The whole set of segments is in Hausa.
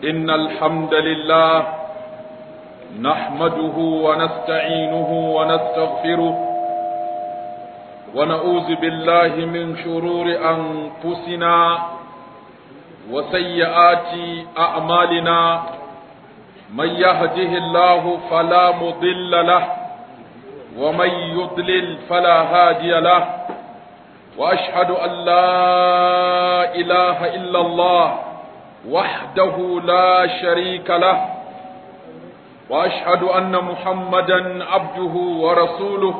إن الحمد لله نحمده ونستعينه ونستغفره ونعوذ بالله من شرور أنفسنا وسيئات أعمالنا من يهده الله فلا مضل له ومن يضلل فلا هادي له واشهد ان لا اله الا الله وحده لا شريك له واشهد ان محمدا عبده ورسوله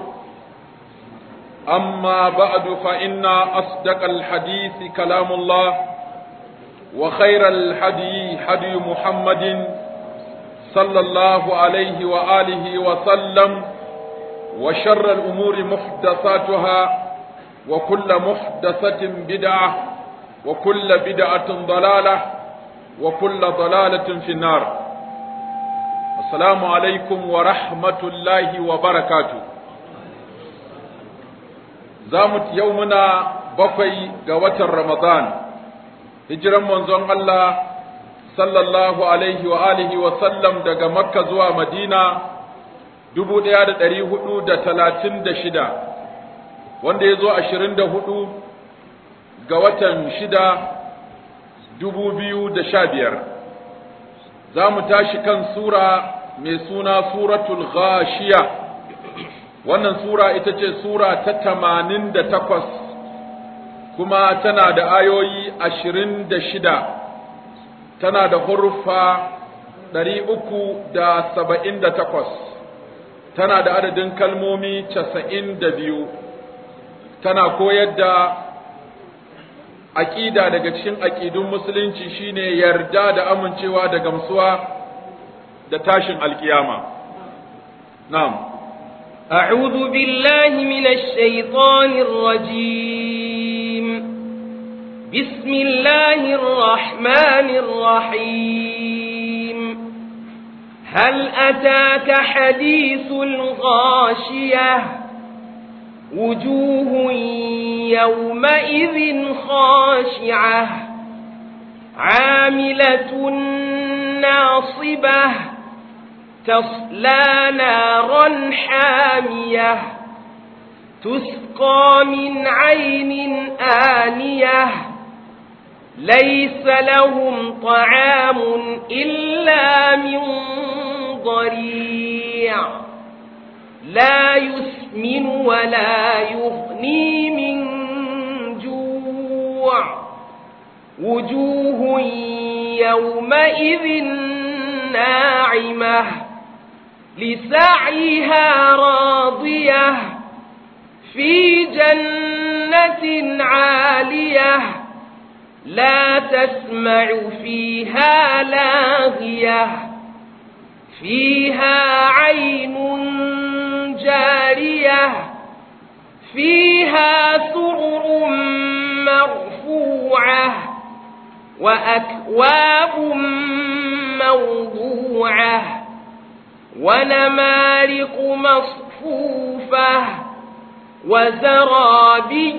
اما بعد فان اصدق الحديث كلام الله وخير الحدي حدي محمد صلى الله عليه واله وسلم وشر الامور محدثاتها وكل محدثة بدعة وكل بدعة ضلالة وكل ضلالة في النار السلام عليكم ورحمة الله وبركاته زامت يومنا بقي قوة رمضان هجرا منزون الله صلى الله عليه وآله وسلم دقى مكة زوى مدينة دبو ديادة دريه دا تلاتين دا شدا wanda ya zo ashirin da hudu ga watan shida dubu biyu da sha biyar za mu tashi kan sura mai suna suratul ghashiya wannan sura ita ce sura ta tamanin da takwas kuma tana da ayoyi ashirin da shida tana da huruffa ɗari uku da saba'in da takwas tana da adadin kalmomi casa'in da biyu tana koyar da aƙida daga cikin aƙidun musulunci shine yarda da amincewa da gamsuwa da tashin alkiyama na'am أعوذ بالله من الشيطان الرجيم بسم الله الرحمن الرحيم هل أتاك حديث الغاشية وجوه يومئذ خاشعة عاملة ناصبة تصلى نارا حامية تسقى من عين آنية ليس لهم طعام إلا من ضريع لا يسمن ولا يغني من جوع وجوه يومئذ ناعمة لسعيها راضية في جنة عالية لا تسمع فيها لاغية فيها عين جارية فيها سرر مرفوعة وأكواب موضوعة ونمارق مصفوفة وزرابي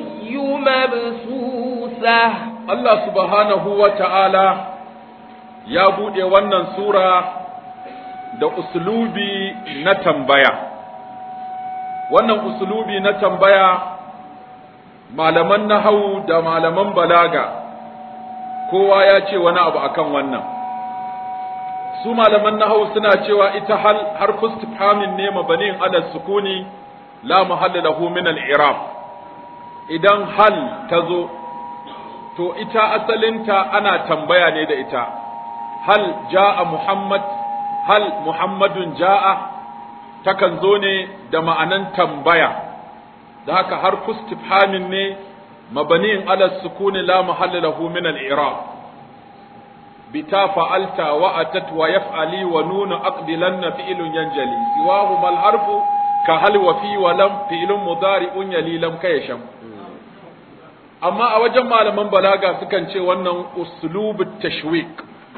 مبثوثة الله سبحانه وتعالى يا بودي wannan sura da uslubi na tambaya wannan usulubi na tambaya malaman nahau da malaman balaga kowa ya ce wani abu akan wannan su malaman nahau suna cewa ita hal harfu istifhamin ne mabanin ala sukuni la mahalla lahu min al-i'rab idan hal tazo to ita asalinta ana tambaya ne da ita hal jaa muhammad hal muhammadun jaa takan zo ne da ma'anan tambaya da haka har kustifhamin ne mabaniin ala sukuni la mahalla lahu min al-i'rab bita fa'alta wa atat wa yaf'ali wa nunu aqdilanna fi'lun yanjali siwahu mal harfu ka hal wa fi wa lam fi'lun mudari'un yali lam kayasham amma a wajen malaman balaga sukan ce wannan uslubut tashwiq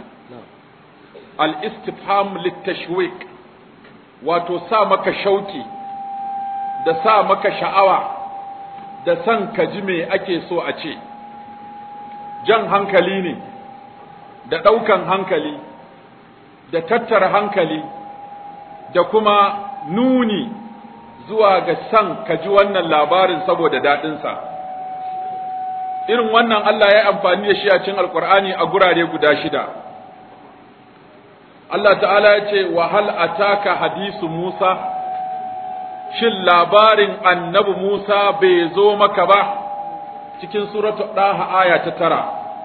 al-istifham lit-tashwiq wato sa maka shauki da sa maka sha'awa da san ka ji me ake so a ce jan hankali ne da ɗaukan hankali da tattara hankali da kuma nuni zuwa ga san ka ji wannan labarin saboda daɗinsa irin wannan Allah ya yi amfani da shi a cikin alkur'ani a gurare guda shida Allah ta'ala ya ce wa hal ataka hadisu Musa shin labarin annabi Musa bai zo maka ba cikin suratu ɗaha aya ta tara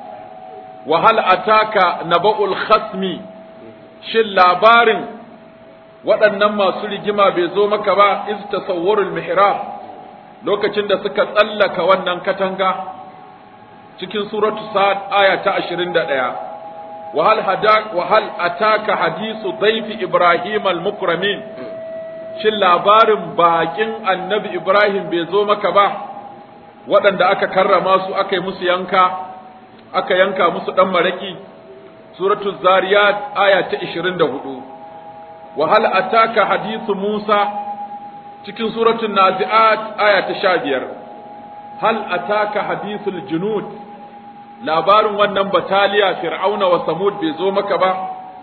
wa hal ataka naba'ul khasmi shin labarin waɗannan masu rigima bai zo maka ba iz tasawwarul mihrab lokacin da suka tsallaka wannan katanga cikin suratu sa'ad aya ta 21 wa hal hadak wa hal ataka hadisu dhayfi ibrahim al mukramin shin labarin bakin annabi ibrahim bai zo maka ba waɗanda aka karrama su aka yi musu yanka aka yanka musu ɗan maraki suratul zariyat aya ta 24 wa hal ataka hadithu musa cikin suratul nazi'at aya ta 15 hal ataka hadithul junud labarin wannan bataliya fir'auna wa samud bai zo maka ba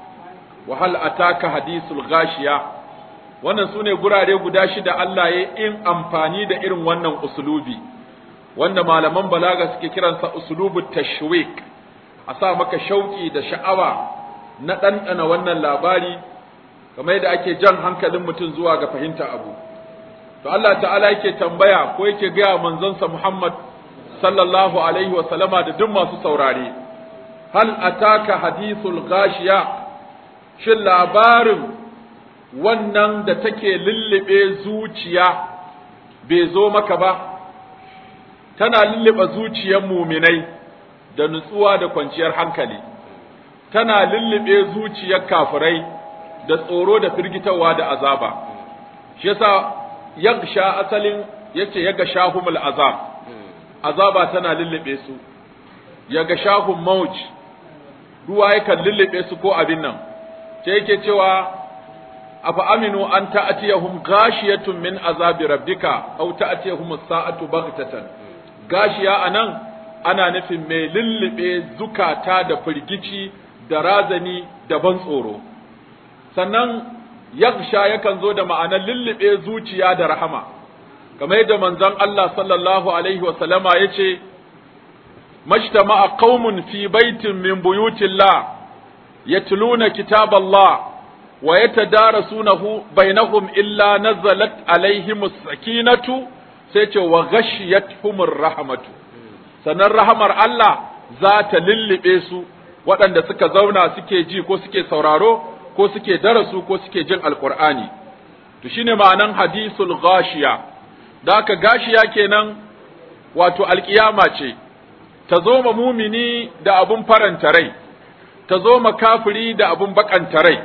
wa hal ataka hadithul ghashiya wannan sune gurare guda shida Allah ya in amfani da irin wannan usulubi wanda malaman balaga suke kiransa usulubu tashwik a sa maka shauki da sha'awa na ɗanɗana wannan labari kamar yadda ake jan hankalin mutum zuwa ga fahimta abu to Allah ta'ala yake tambaya ko yake gaya manzonsa Muhammad sallallahu alaihi wa sallama da duk masu saurare hal ataka hadithul ghashiya shin labarin wannan da take lullube zuciya bai zo maka ba tana lullube zuciyar muminai da nutsuwa da kwanciyar hankali tana lullube zuciyar kafirai da tsoro da firgitarwa da azaba shi yasa yagsha asalin yace yaga shahumul azab azaba tana lullube su yaga shahum mauj ruwa yakan lullube su ko abin nan sai yake cewa afa aminu an ta'tiyahum ghashiyatun min azabi rabbika aw ta'tiyahum as-sa'atu baghtatan gashiya anan ana nufin mai lullube zukata da firgici da razani da ban tsoro sannan yaksha yakan zo da ma'anar lullube zuciya da rahama kamar yadda manzon Allah sallallahu alaihi wa sallama yace majtama'a qaumun fi baitin min buyutillah yatluna kitaballah wa yatadarasunahu bainahum illa nazalat alaihimus sakinatu sai ce wa ghashiyatuhumur rahmatu sannan rahamar Allah za ta lullube su waɗanda suka zauna suke ji ko suke sauraro ko suke darasu ko suke jin alqur'ani to shine ma'anan hadisul ghashiya da aka gashiya kenan wato alkiyama ce ta zo ma mumini da abun faranta rai ta zo ma kafiri da abun bakanta rai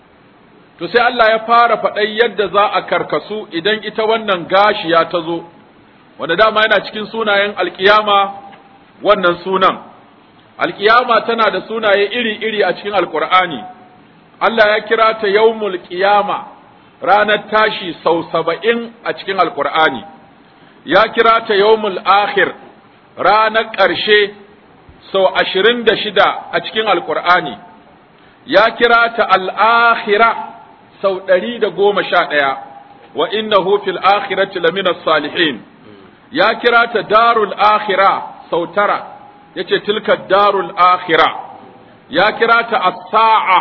to sai Allah ya fara faɗai yadda za a karkasu idan ita wannan gashiya ta zo wanda dama yana cikin sunayen alkiyama wannan sunan alkiyama tana da sunaye iri-iri a cikin alkur'ani Allah ya kira ta yawmul qiyama ranar tashi sau saba'in a cikin alkur'ani ya kira ta yawmul akhir ranar ƙarshe sau ashirin da shida a cikin alkur'ani ya kira ta al'akhira sau ɗari da goma sha ɗaya wa innahu fil akhirati lamina salihin ya kira ta darul akhira sau tara yace tilka darul akhira ya kira ta as-sa'a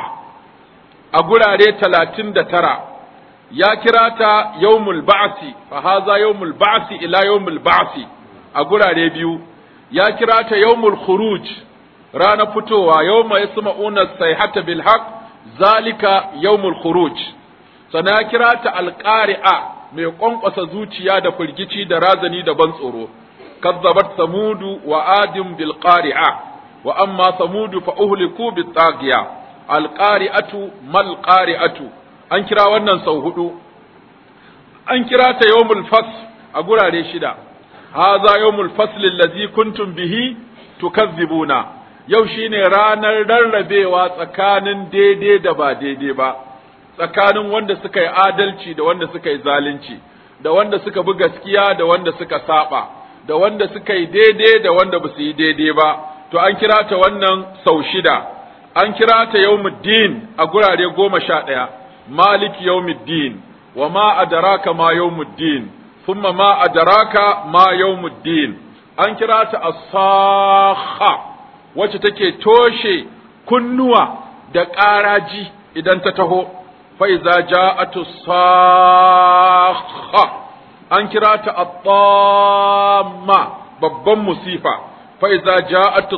a gurare talatin da tara ya kira ta yawmul ba'si fa haza yawmul ba'si ila yawmul ba'si a gurare biyu ya kira ta yawmul khuruj rana fitowa yawma yasma'una sayhata bil haqq zalika yawmul khuruj sana ya kira ta alqari'a mai kwankwasa zuciya da firgici da razani da ban tsoro kazzabat samudu wa adim bil qari'a wa amma samudu fa uhliku bit taghiya al qari'atu mal qari'atu an kira wannan sau hudu an kira ta yawmul fasl a gurare shida hadha yawmul fasl allazi kuntum bihi tukazzibuna yau shine ranar rarrabewa tsakanin daidai da ba daidai ba tsakanin wanda suka yi adalci da wanda suka yi zalunci da wanda suka bi gaskiya da wanda suka saba da wanda suka yi daidai da wanda ba su yi daidai ba to an kira ta wannan sau shida an kira ta yawmuddin a gurare goma sha ɗaya malik yawmuddin wa ma adraka ma yawmuddin thumma ma adraka ma yawmuddin an kira ta as-sakha wacce take toshe kunnuwa da ƙaraji idan ta taho fa iza ja'atu sakha an kira ta at-tamma babban musifa fa iza ja'atu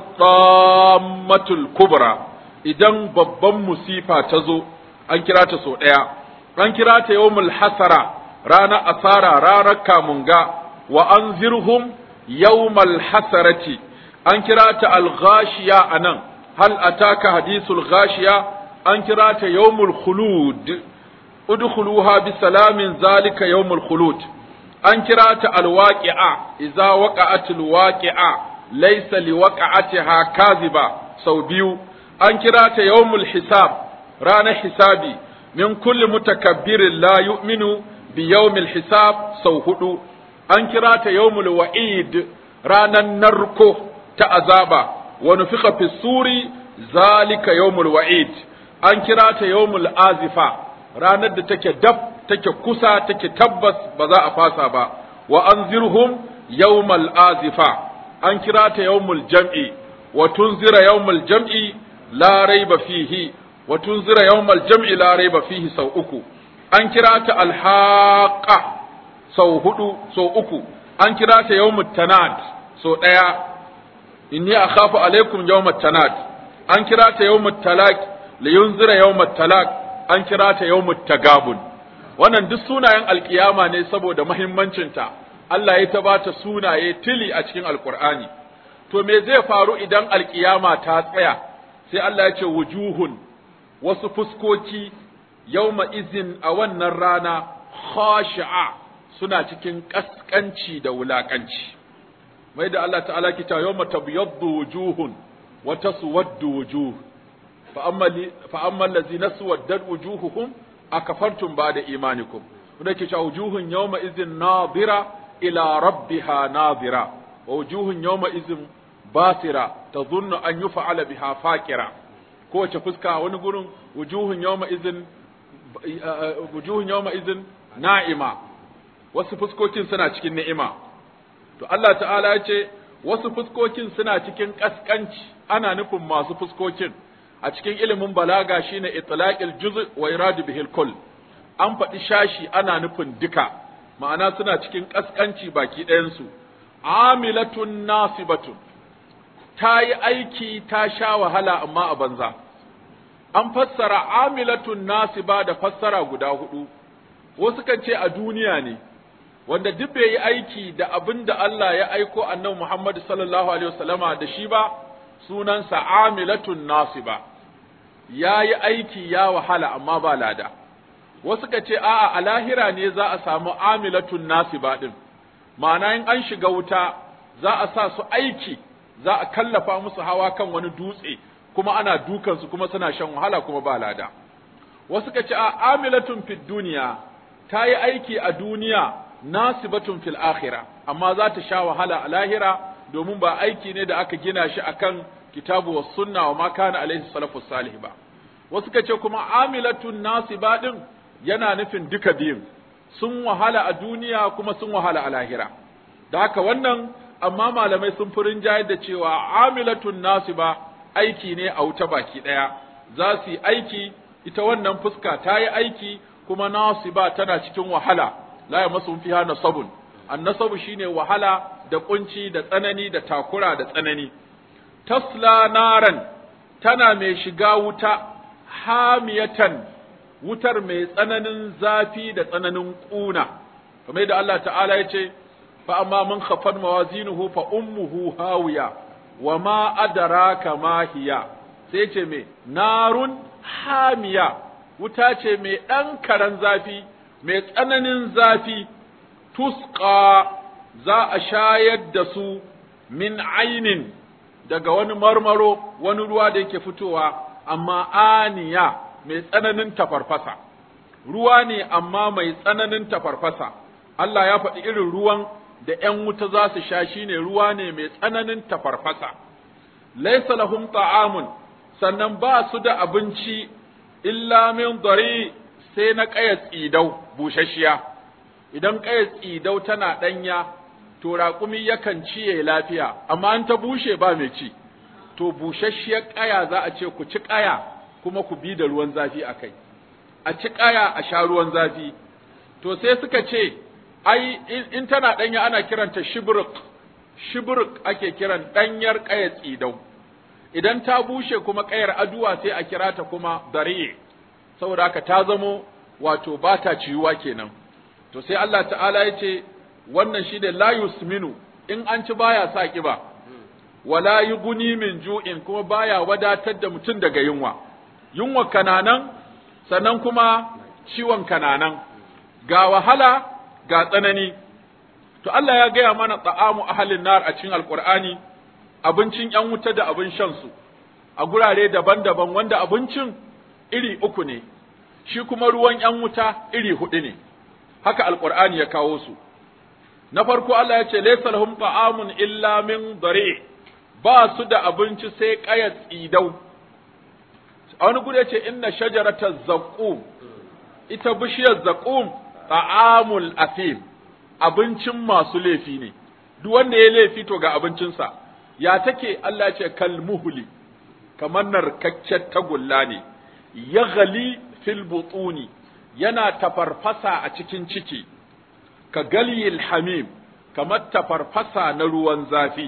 at-tammatul kubra idan babban musifa ta zo an kira ta so ɗaya an kira ta yawmul hasara ranar asara ranar kamunga wa anzirhum yawmal hasarati an kira ta al-ghashiya anan hal ataka hadithul ghashiya an kira ta yawmul khulud udkhuluha bi salamin zalika yawmul khulud an kira ta al-waqi'a idza waqa'atil waqi'a laysa liwaqa'atiha kaziba sau biyu an kira ta yawmul hisab ranar hisabi min kulli mutakabbirin la yu'minu bi yawmil hisab sau hudu an kira ta yawmul wa'id ranan narko ta azaba wa nufiqa fi suri zalika yawmul wa'id an kira ta yawmul azifa ranar da take dab take kusa take tabbas ba za a fasa ba wa anzirhum yawmal azifa an kira ta yawmul jam'i wa tunzira yawmul jam'i la raiba fihi wa tunzira yawmal jam'i la raiba fihi sau uku an kira ta alhaqa sau hudu sau uku an kira ta yawmut tanad sau daya inni akhafu alaikum yawmat tanad an kira ta yawmut talaq li yunzira yawmat talaq an kira ta yawmut tagabun wannan duk sunayen alkiyama ne saboda muhimmancinta Allah ya tabata sunaye tili a cikin alqur'ani to me zai faru idan alkiyama ta tsaya sai Allah ya ce wujuhun wasu fuskoki yawma izin a wannan rana khashi'a suna cikin kaskanci da wulakanci mai da Allah ta'ala ki ta yawma tabyaddu wujuhun wa taswaddu wujuh fa amma fa amma allazina suwaddat wujuhuhum akafartum ba'da imanikum wanda ke cewa wujuhun yawma izin nadira ila rabbiha nadira wa wujuhun yawma izin basira tadhunnu an yuf'ala biha faqira kowace fuska wani gurin wujuhun yawma izin wujuhun yawma izin na'ima wasu fuskokin suna cikin ni'ima to Allah ta'ala ya ce wasu fuskokin suna cikin kaskanci ana nufin masu fuskokin a cikin ilimin balaga shine itlaqil juz' wa iradu bihil kull an faɗi shashi ana nufin duka ma'ana suna cikin kaskanci baki ɗayan su amilatun nasibatun ta yi aiki ta sha wahala amma a banza an fassara amilatun nasiba da fassara guda hudu wasu kan ce a duniya ne wanda duk bai yi aiki da abin da Allah ya aiko annabi Muhammad sallallahu alaihi wasallama da shi ba sunansa amilatun nasiba ya yi aiki ya wahala amma ba lada wasu ka ce a'a a lahira ne za a samu amilatun nasiba din ma'ana in an shiga wuta za a sa su aiki za a kallafa musu hawa kan wani dutse kuma ana dukansu kuma suna shan wahala kuma ba lada wasu ka ce a amilatun fid duniya ta yi aiki a duniya nasibatun fil akhira amma za ta sha wahala a lahira domin ba aiki ne da aka gina shi akan kitabu was sunna wa ma kana alaihi salafus salih ba wasu ka ce kuma amilatun nasiba din yana nufin duka biyun sun wahala a duniya kuma sun wahala a lahira da haka wannan amma malamai sun fi rinjayar da cewa amilatun nasiba aiki ne a wuta baki ɗaya za su yi aiki ita wannan fuska ta yi aiki kuma nasiba tana cikin wahala la ya masu fiha nasabun annasabu shine wahala da kunci da tsanani da takura da tsanani tasla naran tana mai shiga wuta hamiyatan wutar mai tsananin zafi da tsananin ƙuna kamar yadda Allah ta'ala ya ce fa amma man khafat mawazinuhu fa ummuhu hawiya wa ma adraka ma hiya sai ce me narun hamiya wuta ce mai ɗan karen zafi mai tsananin zafi tusqa za a shayar da su min ainin daga wani marmaro wani ruwa da yake fitowa amma aniya mai tsananin tafarfasa ruwa ne amma mai tsananin tafarfasa Allah ya faɗi irin ruwan da ’yan wuta za su sha shi ne ruwa ne mai tsananin tafarfasa, laisa lahum ta'amun sannan ba su da abinci illa min dari sai na ƙaya tsidau bushashiya idan ƙaya tsidau tana ɗanya to raƙumi yakan ciye lafiya amma an ta bushe ba mai ci to bushashiyar ƙaya za a ce ku ci ƙaya kuma ku bi da ruwan zafi a kai a ci ƙaya a sha ruwan zafi to sai suka ce ai in tana ɗanya ana kiranta shibruk shibruk ake kiran ɗanyar ƙaya tsidau idan ta bushe kuma ƙayar aduwa sai a kira ta kuma dariye saboda haka ta zamo wato ba ta ciwuwa kenan to sai Allah ta'ala ya ce wannan shi ne la yusminu in an ci baya sa kiba wala yughni min ju'in kuma baya wadatar da mutum daga yunwa yunwa kananan sannan kuma ciwon kananan ga wahala ga tsanani to Allah ya gaya mana ta'amu ahalin nar a cikin alqur'ani abincin yan wuta da abin shan su a gurare daban-daban wanda abincin iri uku ne shi kuma ruwan yan wuta iri hudu ne haka alqur'ani ya kawo su na farko Allah ya ce laysa lahum ta'amun illa min dari ba su da abinci sai kaya tsidau a wani gudu ya ce inna shajarata zaqum ita bishiyar zaqum ta'amul asim abincin masu laifi ne duk wanda ya laifi to ga abincinsa ya take Allah ce kalmuhli kamar narkaccen tagulla ne ya gali fil butuni yana tafarfasa a cikin ciki ka galyil hamim kamar tafarfasa na ruwan zafi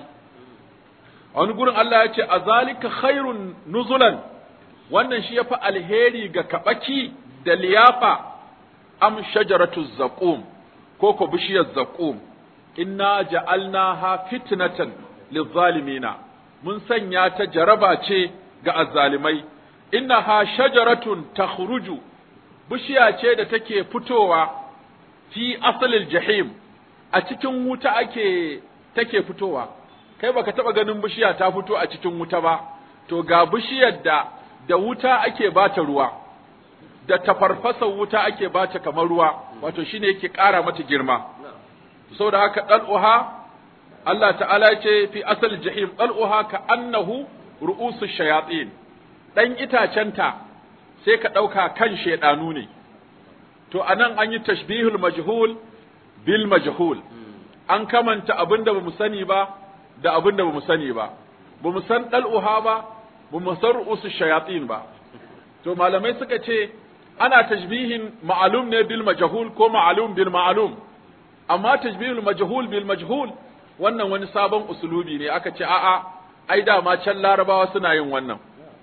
a wani gurin Allah ya ce a zalika khairun nuzulan wannan shi yafi alheri ga kabaki da liyafa am shajaratu zaqum ko ko bishiyar zaqum inna ja'alnaha fitnatan lizzalimina mun sanya ta jaraba ce ga azzalimai innaha shajaratun takhruju bishiya ce da take fitowa fi asalil jahim a cikin wuta ake take fitowa kai baka taba ganin bishiya ta fito a cikin wuta ba to ga bishiyar da da wuta ake bata ruwa da tafarfasar wuta ake bata kamar ruwa wato shine yake ƙara mata girma saboda haka dal'uha Allah ta'ala ce fi asal jahim dal'uha ka annahu ru'usu shayatin dan itacenta sai ka ɗauka kan shaidanu ne to anan an yi tashbihul majhul bil majhul an kamanta abin da bamu sani ba da abin da bamu sani ba bamu san dal'uha ba bamu san ru'usu shayatin ba to malamai suka ce ana tashbihin ma'alum ne bil majhul ko ma'alum bil ma'alum amma tashbihul majhul bil majhul wannan wani sabon usulubi ne aka ce a'a ai dama can larabawa suna yin wannan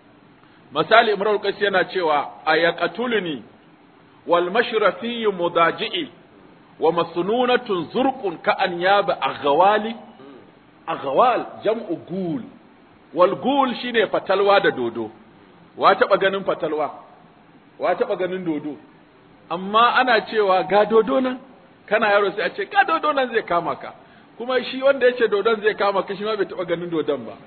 misali imrul qais yana cewa ayaqatuluni wal mashrafi mudaji'i wa masnunatun zurqun ka an yaba aghwali aghwal jam'u gul wal gul shine fatalwa da dodo wa taba ganin fatalwa wa taba ganin dodo amma ana cewa ga dodo nan kana yaro sai a ce ga dodo nan zai kama ka kuma shi wanda yace dodon zai kama ka shi ma bai taba ganin dodon ba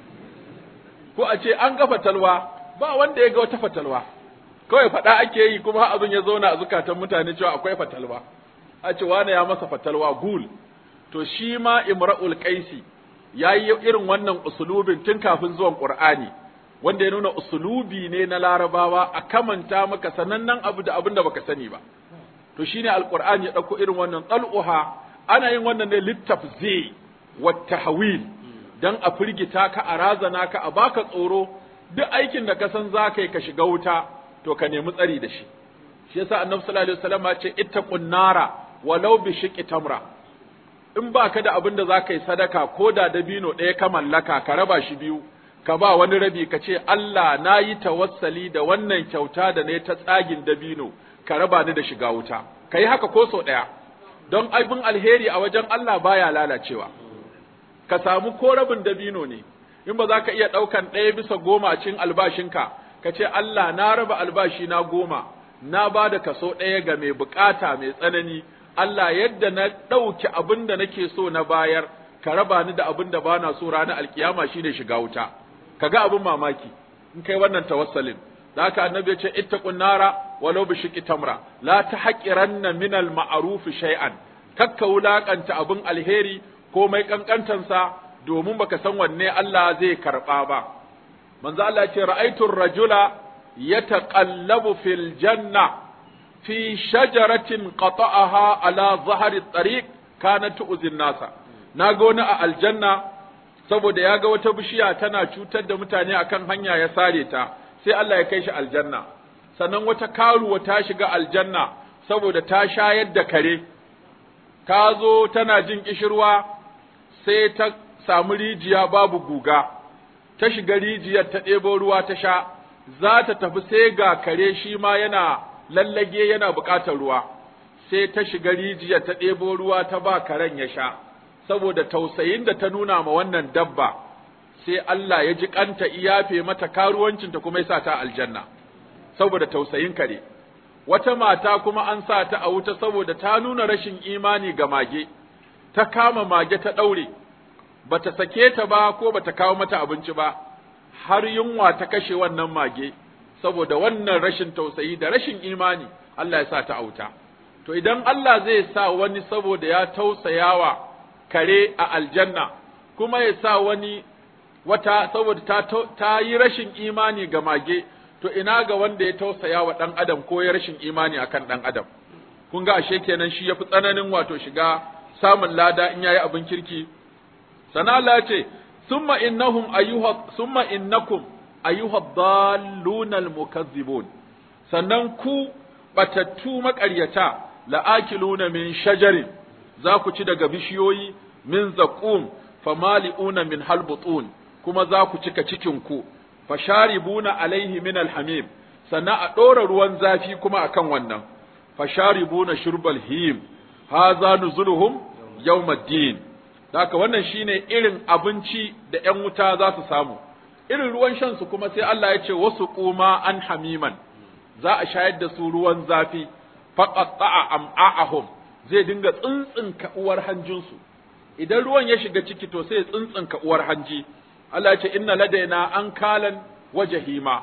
ko a ce an ga fatalwa ba wanda ya ga wata fatalwa kawai faɗa ake yi kuma abin ya zauna a zukatan mutane cewa akwai fatalwa a ce wane ya masa fatalwa gul to shi ma imra'ul qaisi yayi irin wannan usulubin tun kafin zuwan qur'ani wanda ya nuna usulubi ne na larabawa a kamanta maka sanannen abu da abin da baka sani ba to shine alqur'ani ya dauko irin wannan tal'uha ana yin wannan ne littafzi wa tahwil dan a firgita ka a razana ka a baka tsoro duk aikin da ka san za ka yi ka shiga wuta to ka nemi tsari da shi shi yasa annabi sallallahu alaihi wasallam ya ce ittaqun nara walau bi shiqqi tamra in ba ka da abin da za ka yi sadaka ko da dabino ɗaya ka mallaka ka raba shi biyu ka ba wani rabi ka ce Allah na yi tawassali da wannan kyauta da ne ta tsagin dabino ka raba ni da shiga wuta ka yi haka ko sau ɗaya don abin alheri a wajen Allah baya lalacewa ka samu ko rabin dabino ne in ba za ka iya ɗaukan ɗaya bisa goma a cikin albashinka ka ce Allah na raba albashi na goma na ba da kaso ɗaya ga mai bukata mai tsanani Allah yadda na ɗauki abin da nake so na bayar ka raba ni da abin da bana so ranar alkiyama shine shiga wuta kaga abin mamaki in kai wannan tawassalin da haka annabi ya ce ittaqun nara walau bi shiqqi tamra la tahqiranna min al ma'ruf shay'an kakka wulakanta abin alheri ko mai kankantansa domin baka san wanne Allah zai karba ba manzo Allah ya ce ra'aytu rajula yataqallabu fil janna fi shajaratin qata'aha ala zahri tariq kanat tu'zin nasa naga wani a aljanna saboda ya ga wata bishiya tana cutar da mutane akan hanya ya sare ta sai Allah ya kai shi aljanna sannan wata karuwa ta shiga aljanna saboda ta shayar da kare ta zo tana jin kishirwa sai ta samu rijiya babu guga ta shiga rijiyar ta ɗebo ruwa ta sha za ta tafi sai ga kare shi ma yana lallage yana buƙatar ruwa sai ta shiga rijiyar ta ɗebo ruwa ta ba karen ya sha saboda tausayin da ta nuna ma wannan dabba sai Allah ya ji kanta iyafe mata karuwancinta kuma ya sa ta aljanna saboda tausayin kare wata mata kuma an sa ta a wuta saboda ta nuna rashin imani ga mage ta kama mage ta ɗaure bata sake ta ba ko bata kawo mata abinci ba har yunwa ta kashe wannan mage saboda wannan rashin tausayi da rashin imani Allah ya sa ta auta to idan Allah zai sa wani saboda ya tausayawa kare a aljanna kuma ya sa wani wata saboda ta, ta yi rashin imani ga mage to ina ga wanda ya tausaya wa ɗan adam ko ya rashin imani akan ɗan adam kun ga ashe kenan shi yafi tsananin wato shiga samun lada in yayi abin kirki sana Allah ya ce summa innahum ayyuha summa innakum ayyuha dallunal mukazzibun sannan ku batattu maƙaryata la'akiluna min shajarin za ku ci daga bishiyoyi min zaqum famali'una min halbutun kuma za ku cika cikin ku fasharibuna alaihi min alhamim sannan a ɗora ruwan zafi kuma akan wannan fasharibuna shurbal him haza nuzuluhum yawmaddin haka wannan shine irin abinci da ƴan wuta za su samu irin ruwan shan su kuma sai Allah ya ce wasu kuma an hamiman za a shayar da su ruwan zafi faqatta'a am'a'ahum zai dinga tsintsinka uwar hanjinsu idan ruwan ya shiga ciki to sai ya tsintsinka uwar hanji Allah ya ce inna ladaina an kalan wa jahima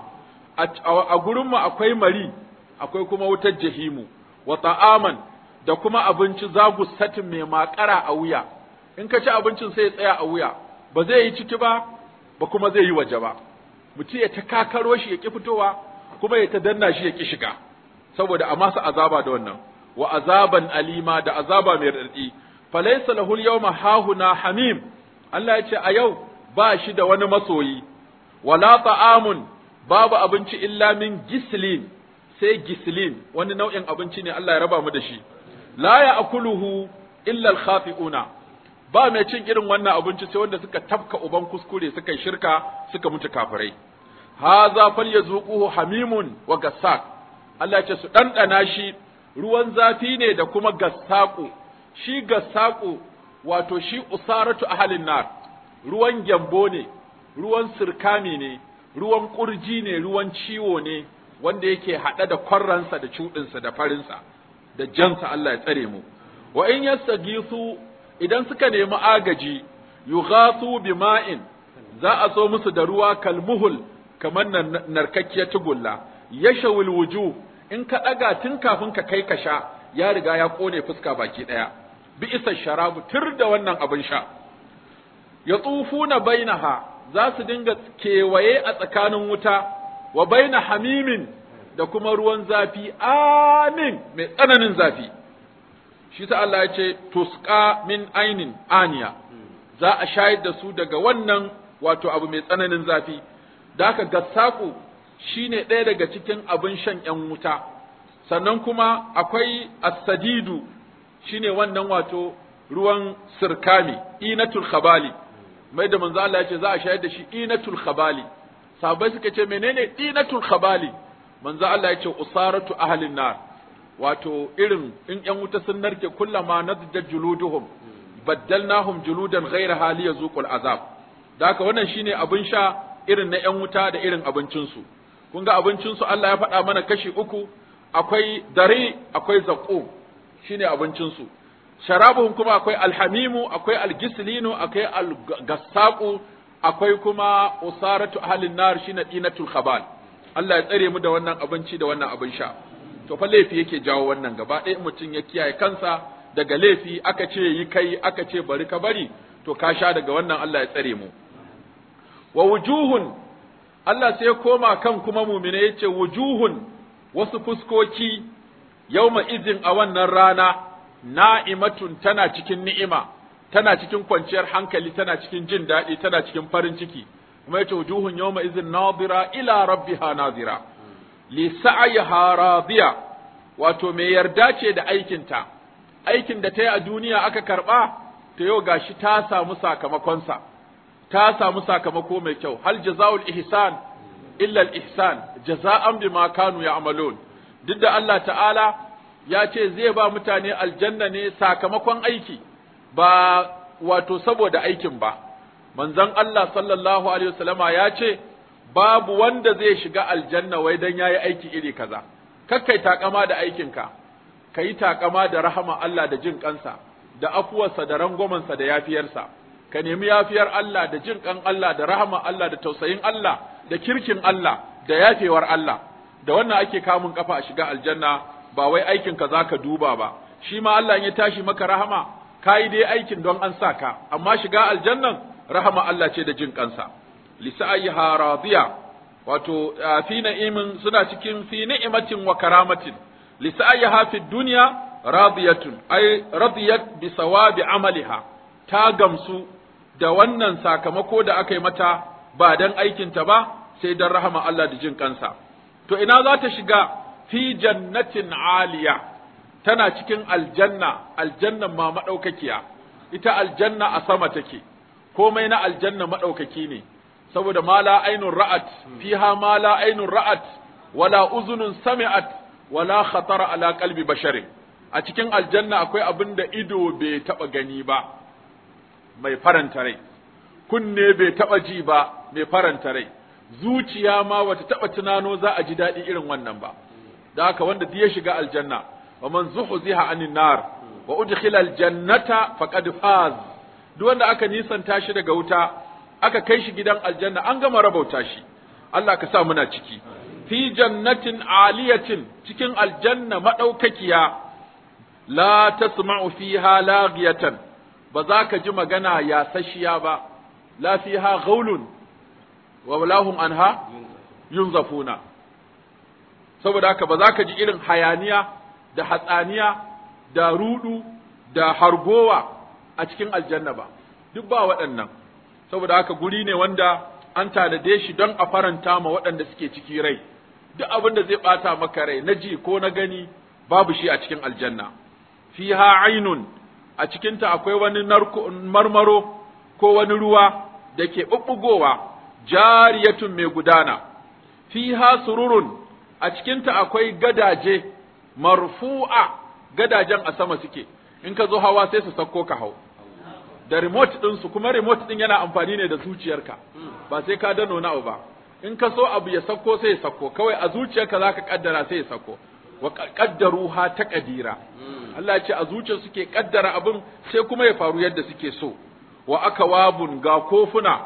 a gurinmu akwai mari akwai kuma wutar jahimu wa ta'aman da kuma abinci zagu satin mai makara a wuya in ka ci abincin sai ya tsaya a wuya ba zai yi ciki ba ba kuma zai yi waje ba mutum ya ta kakaro shi ya ki fitowa kuma ya ta danna shi ya ki shiga saboda a masa azaba da wannan wa azaban alima da azaba mai raɗaɗi falaysa lahul yawma hahuna hamim Allah ya ce a yau ba shi da wani masoyi wala ta'amun babu abinci illa min gislin sai gislin wani nau'in abinci ne Allah ya raba mu da shi la ya'kuluhu illa al-khafi'una ba mai cin irin wannan abinci sai wanda suka tafka uban kuskure suka yi shirka suka mutu kafirai haza falyazuquhu hamimun wa gassak Allah ya ce su dandana shi ruwan zafi ne da kuma gassaku shi gassaku wato shi usaratu ahalin nar ruwan gyambo ne ruwan sirkami ne ruwan kurji ne ruwan ciwo ne wanda yake haɗe da kwarransa da cuɗinsa da farinsa da jansa Allah ya tsare mu wa in yastagisu idan suka nemi agaji yughasu bima'in za a so musu da ruwa kalmuhul kamar narkakkiyar tugulla yashawil wujuh in ka ɗaga tun kafin ka kai ka sha ya riga ya ƙone fuska baki ɗaya bi isa sharabu tur da wannan abin sha ya tsufuna bainaha za su dinga kewaye a tsakanin wuta wa baina hamimin da kuma ruwan zafi amin mai tsananin zafi shi sa Allah ya ce tusqa min ainin aniya za a shayar da su daga wannan wato abu mai tsananin zafi da haka gassaku shine ɗaya daga cikin abin shan ‘yan wuta, sannan kuma akwai asadidu shine wannan wato ruwan sirkami, inatul khabali, mai da manzo Allah ya ce za a shayar da shi inatul khabali, sahabbai suka ce menene inatul khabali, manzo Allah ya ce usaratu ahlin nar, wato irin in ‘yan wuta sun narke kullama nadjat juluduhum baddalnahum juludan ghayra hali yazuqul azab. Da haka wannan shine abin sha irin na ‘yan wuta da irin abincinsu. kun ga abincinsu Allah ya faɗa mana kashi uku, akwai dare, akwai zaƙo, shi ne abincinsu. Sharabuhun kuma akwai alhamimu, akwai algislinu, akwai algassaƙu, akwai kuma usaratu ahalin nar shi na ɗinatul khabal. Allah ya tsare mu da wannan abinci da wannan abin sha. To fa laifi yake jawo wannan gaba ɗaya mutum ya kiyaye kansa daga laifi aka ce yi kai aka ce bari ka bari to ka sha daga wannan Allah ya tsare mu. Wa wujuhun Allah sai ya koma kan kuma mumine ya ce wujuhun wasu fuskoki yawma izin a wannan rana na'imatun tana cikin ni'ima tana cikin kwanciyar hankali tana cikin jin daɗi tana cikin farin ciki kuma yace wujuhun yawma izin nadira ila rabbiha nadira li sa'yiha radiya wato mai yarda ce da aikinta aikin da ta yi a duniya aka karɓa ta yau gashi ta samu sakamakonsa ta samu sakamako mai kyau hal jazaul ihsan illa al ihsan jaza'an bima kanu ya'malun duk da Allah ta'ala ya ce zai ba mutane aljanna ne sakamakon aiki ba wato saboda aikin ba manzon Allah sallallahu alaihi wasallama ya ce babu wanda zai shiga aljanna wai dan yayi aiki iri kaza kakkai takama da aikinka ka yi takama da rahama Allah da jin kansa da afuwarsa da rangwamansa da yafiyarsa ka nemi yafiyar Allah da jin kan Allah da rahama Allah da tausayin Allah da kirkin Allah da yafewar Allah da wannan ake kamun kafa a shiga aljanna ba wai aikin ka zaka duba ba shi ma Allah ya tashi maka rahama kai dai aikin don an sa ka amma shiga aljannan rahama Allah ce da jin kansa lisa'ayha radiya wato fi na'imin suna cikin fi ni'matin wa karamatin lisa'ayha fi dunya radiyatun ay radiyat bi sawabi amaliha ta gamsu da wannan sakamako da aka yi mata ba dan aikinta ba sai dan rahama Allah da jin kansa to ina za ta shiga fi jannatin aliya tana cikin aljanna aljannan ma madaukakiya ita aljanna a sama take komai na aljanna madaukaki ne saboda ma la ainun ra'at fiha ma la ainun ra'at wala uzunun sami'at wala khatara ala qalbi basharin a cikin aljanna akwai abin da ido bai taba gani ba mai faranta rai kunne bai taba ji ba mai faranta rai zuciya ma wata taba tunano za a ji daɗi irin wannan ba da haka wanda duk ya shiga aljanna wa man zuhziha anin nar wa udkhila aljannata faqad faz duk wanda aka nisanta shi daga wuta aka kai shi gidan aljanna an gama rabauta shi Allah ka sa muna ciki fi jannatin aliyatin cikin aljanna madaukakiya la tasma'u fiha laghiyatan ba za ka ji magana ya sashiya ba la fiha ghaulun wa lahum anha yunzafuna saboda haka ba za ka ji irin hayaniya da hatsaniya da rudu da hargowa a cikin aljanna ba duk ba waɗannan saboda haka guri ne wanda an tanade shi don a faranta ma waɗanda suke ciki rai duk abin da zai ɓata maka rai na ji ko na gani babu shi a cikin aljanna fiha ainun a cikinta akwai wani marmaro ko wani ruwa da ke ɓuɓɓugowa jariyatun mai gudana fiha sururun a cikinta akwai gadaje marfu'a gadajen a sama suke in ka zo hawa sai su sakko ka hau da remote ɗinsu kuma remote ɗin yana amfani ne da zuciyarka ba sai ka dano na ba in ka so abu ya sakko sai ya sakko kawai a zuciyarka za ka kaddara sai ya sakko wa kaddaruha ta kadira Allah ce a zuciyar suke kaddara abin sai kuma ya faru yadda suke so wa akawabun ga kofuna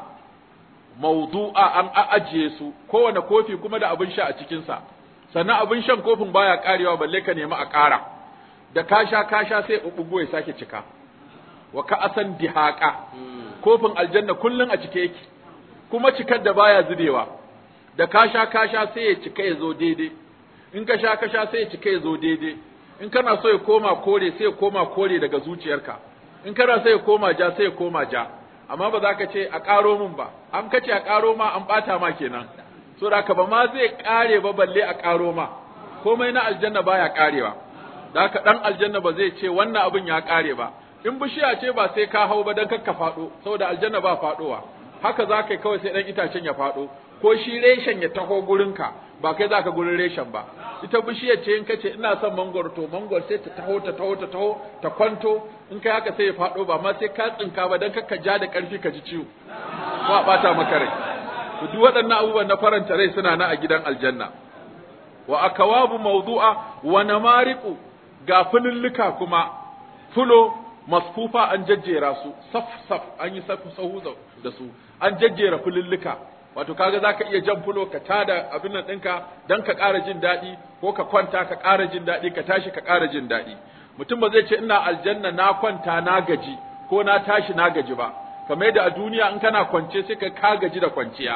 mawdu'a an ajiye su kowane kofi kuma da abin sha a cikinsa sannan abin shan kofin baya karewa balle ka nemi a ƙara da ka sha ka sha sai ɓuɓɓugo ya sake cika wa ka asan dihaka kofin aljanna kullun a cike yake kuma cikar da baya zubewa da ka sha ka sha sai ya cika ya zo daidai in ka sha ka sha sai ya cika ya zo daidai in kana so ya koma kore sai ya koma kore daga zuciyarka in kana so ya koma ja sai ya koma ja amma ba za ka ce a ƙaro min ba an kace a ƙaro ma an ɓata ma kenan so da ka ba ma zai ƙare ba balle a ƙaro ma komai na aljanna baya ƙarewa da haka ɗan aljanna ba zai ce wannan abin ya ƙare ba in bishiya ce ba sai ka hau ba don kakka faɗo saboda aljanna ba faɗowa haka za ka yi kawai sai ɗan itacen ya faɗo ko shi reshen ya taho gurinka ba kai za ka gurin reshen ba ita bishiyar ce in ka ce ina son mangwaro to mangwaro sai ta taho ta taho ta taho ta kwanto in kai haka sai ya faɗo ba ma sai ka tsinka ba don kakka ja da ƙarfi ka ji ciwo ko a ɓata maka rai duk waɗannan abubuwan na faranta rai suna na a gidan aljanna wa akawabu mawdu'a wa namariqu ga fululluka kuma fulo masfufa an jajjera su saf saf an yi safu sahu da su an jajjera fululluka wato kaga zaka iya jan fulo ka tada abin nan ɗinka dan ka ƙara jin daɗi ko ka kwanta ka ƙara jin daɗi ka tashi ka ƙara jin daɗi mutum ba zai ce ina aljanna na kwanta na gaji ko na tashi na gaji ba kamar yadda a duniya in kana kwance sai ka ka gaji da kwanciya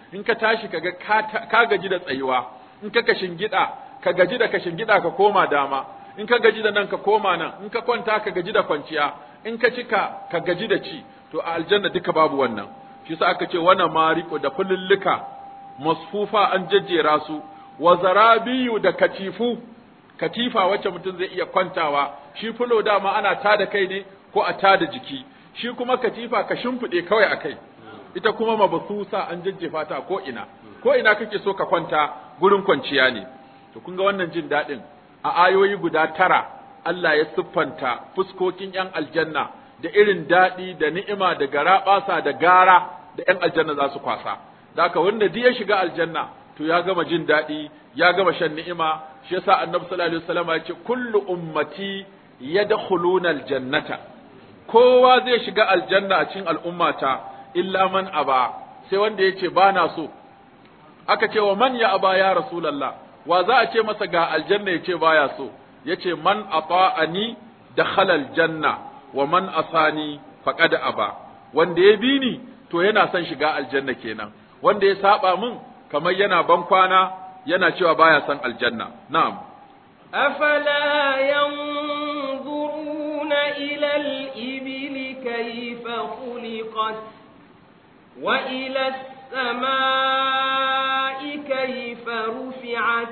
in ka tashi kaga ka gaji da tsayuwa in ka kashin gida ka gaji da kashin gida ka koma dama in ka gaji da nan ka koma nan in ka kwanta ka gaji da kwanciya in ka cika ka gaji da ci to a aljanna duka babu wannan shi yasa aka ce wana mariko da fululluka masfufa an jejjera su wa zarabiyu da katifu katifa wacce mutum zai iya kwantawa shi fulo dama ana tada kai ne ko a tada jiki shi kuma katifa ka shimfiɗe kawai a kai ita kuma mabasusa an jajjefa ta ko ina ko ina kake so ka kwanta gurin kwanciya ne to kun ga wannan jin daɗin a ayoyi guda tara Allah ya siffanta fuskokin ‘yan aljanna da irin daɗi da ni'ima da garaɓasa da gara da ‘yan aljanna za su kwasa. Da haka wanda duk ya shiga aljanna to ya gama jin daɗi, ya gama shan ni'ima, shi yasa annabi sallallahu alaihi wasallam ya ce kullu ummati yadkhuluna aljannata. Kowa zai shiga aljanna a cikin al'ummata illa man aba sai wanda ya ce ba na so. Aka ce wa man ya aba ya Rasulallah, wa za a ce masa ga aljanna ya ce baya so. yace man ata'ani dakhala aljanna wa man asani faqad aba wanda ya bi ni to yana son shiga aljanna kenan wanda ya saba min kamar yana ban kwana yana cewa baya son aljanna na'am أفلا ينظرون إلى الإبل كيف خلقت وإلى السماء كيف رفعت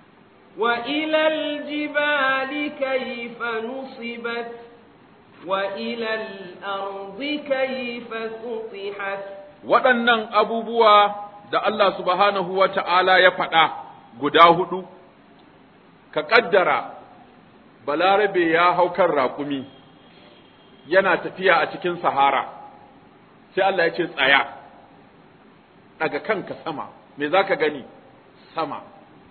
وإلى الجبال كيف نصبت وإلى الأرض كيف سطحت waɗannan abubuwa da Allah subhanahu wa ta'ala ya faɗa guda hudu, ka ƙaddara balarabe ya hau kan raƙumi yana tafiya a cikin sahara, sai Allah ya ce tsaya, daga kanka sama, me za ka gani? Sama.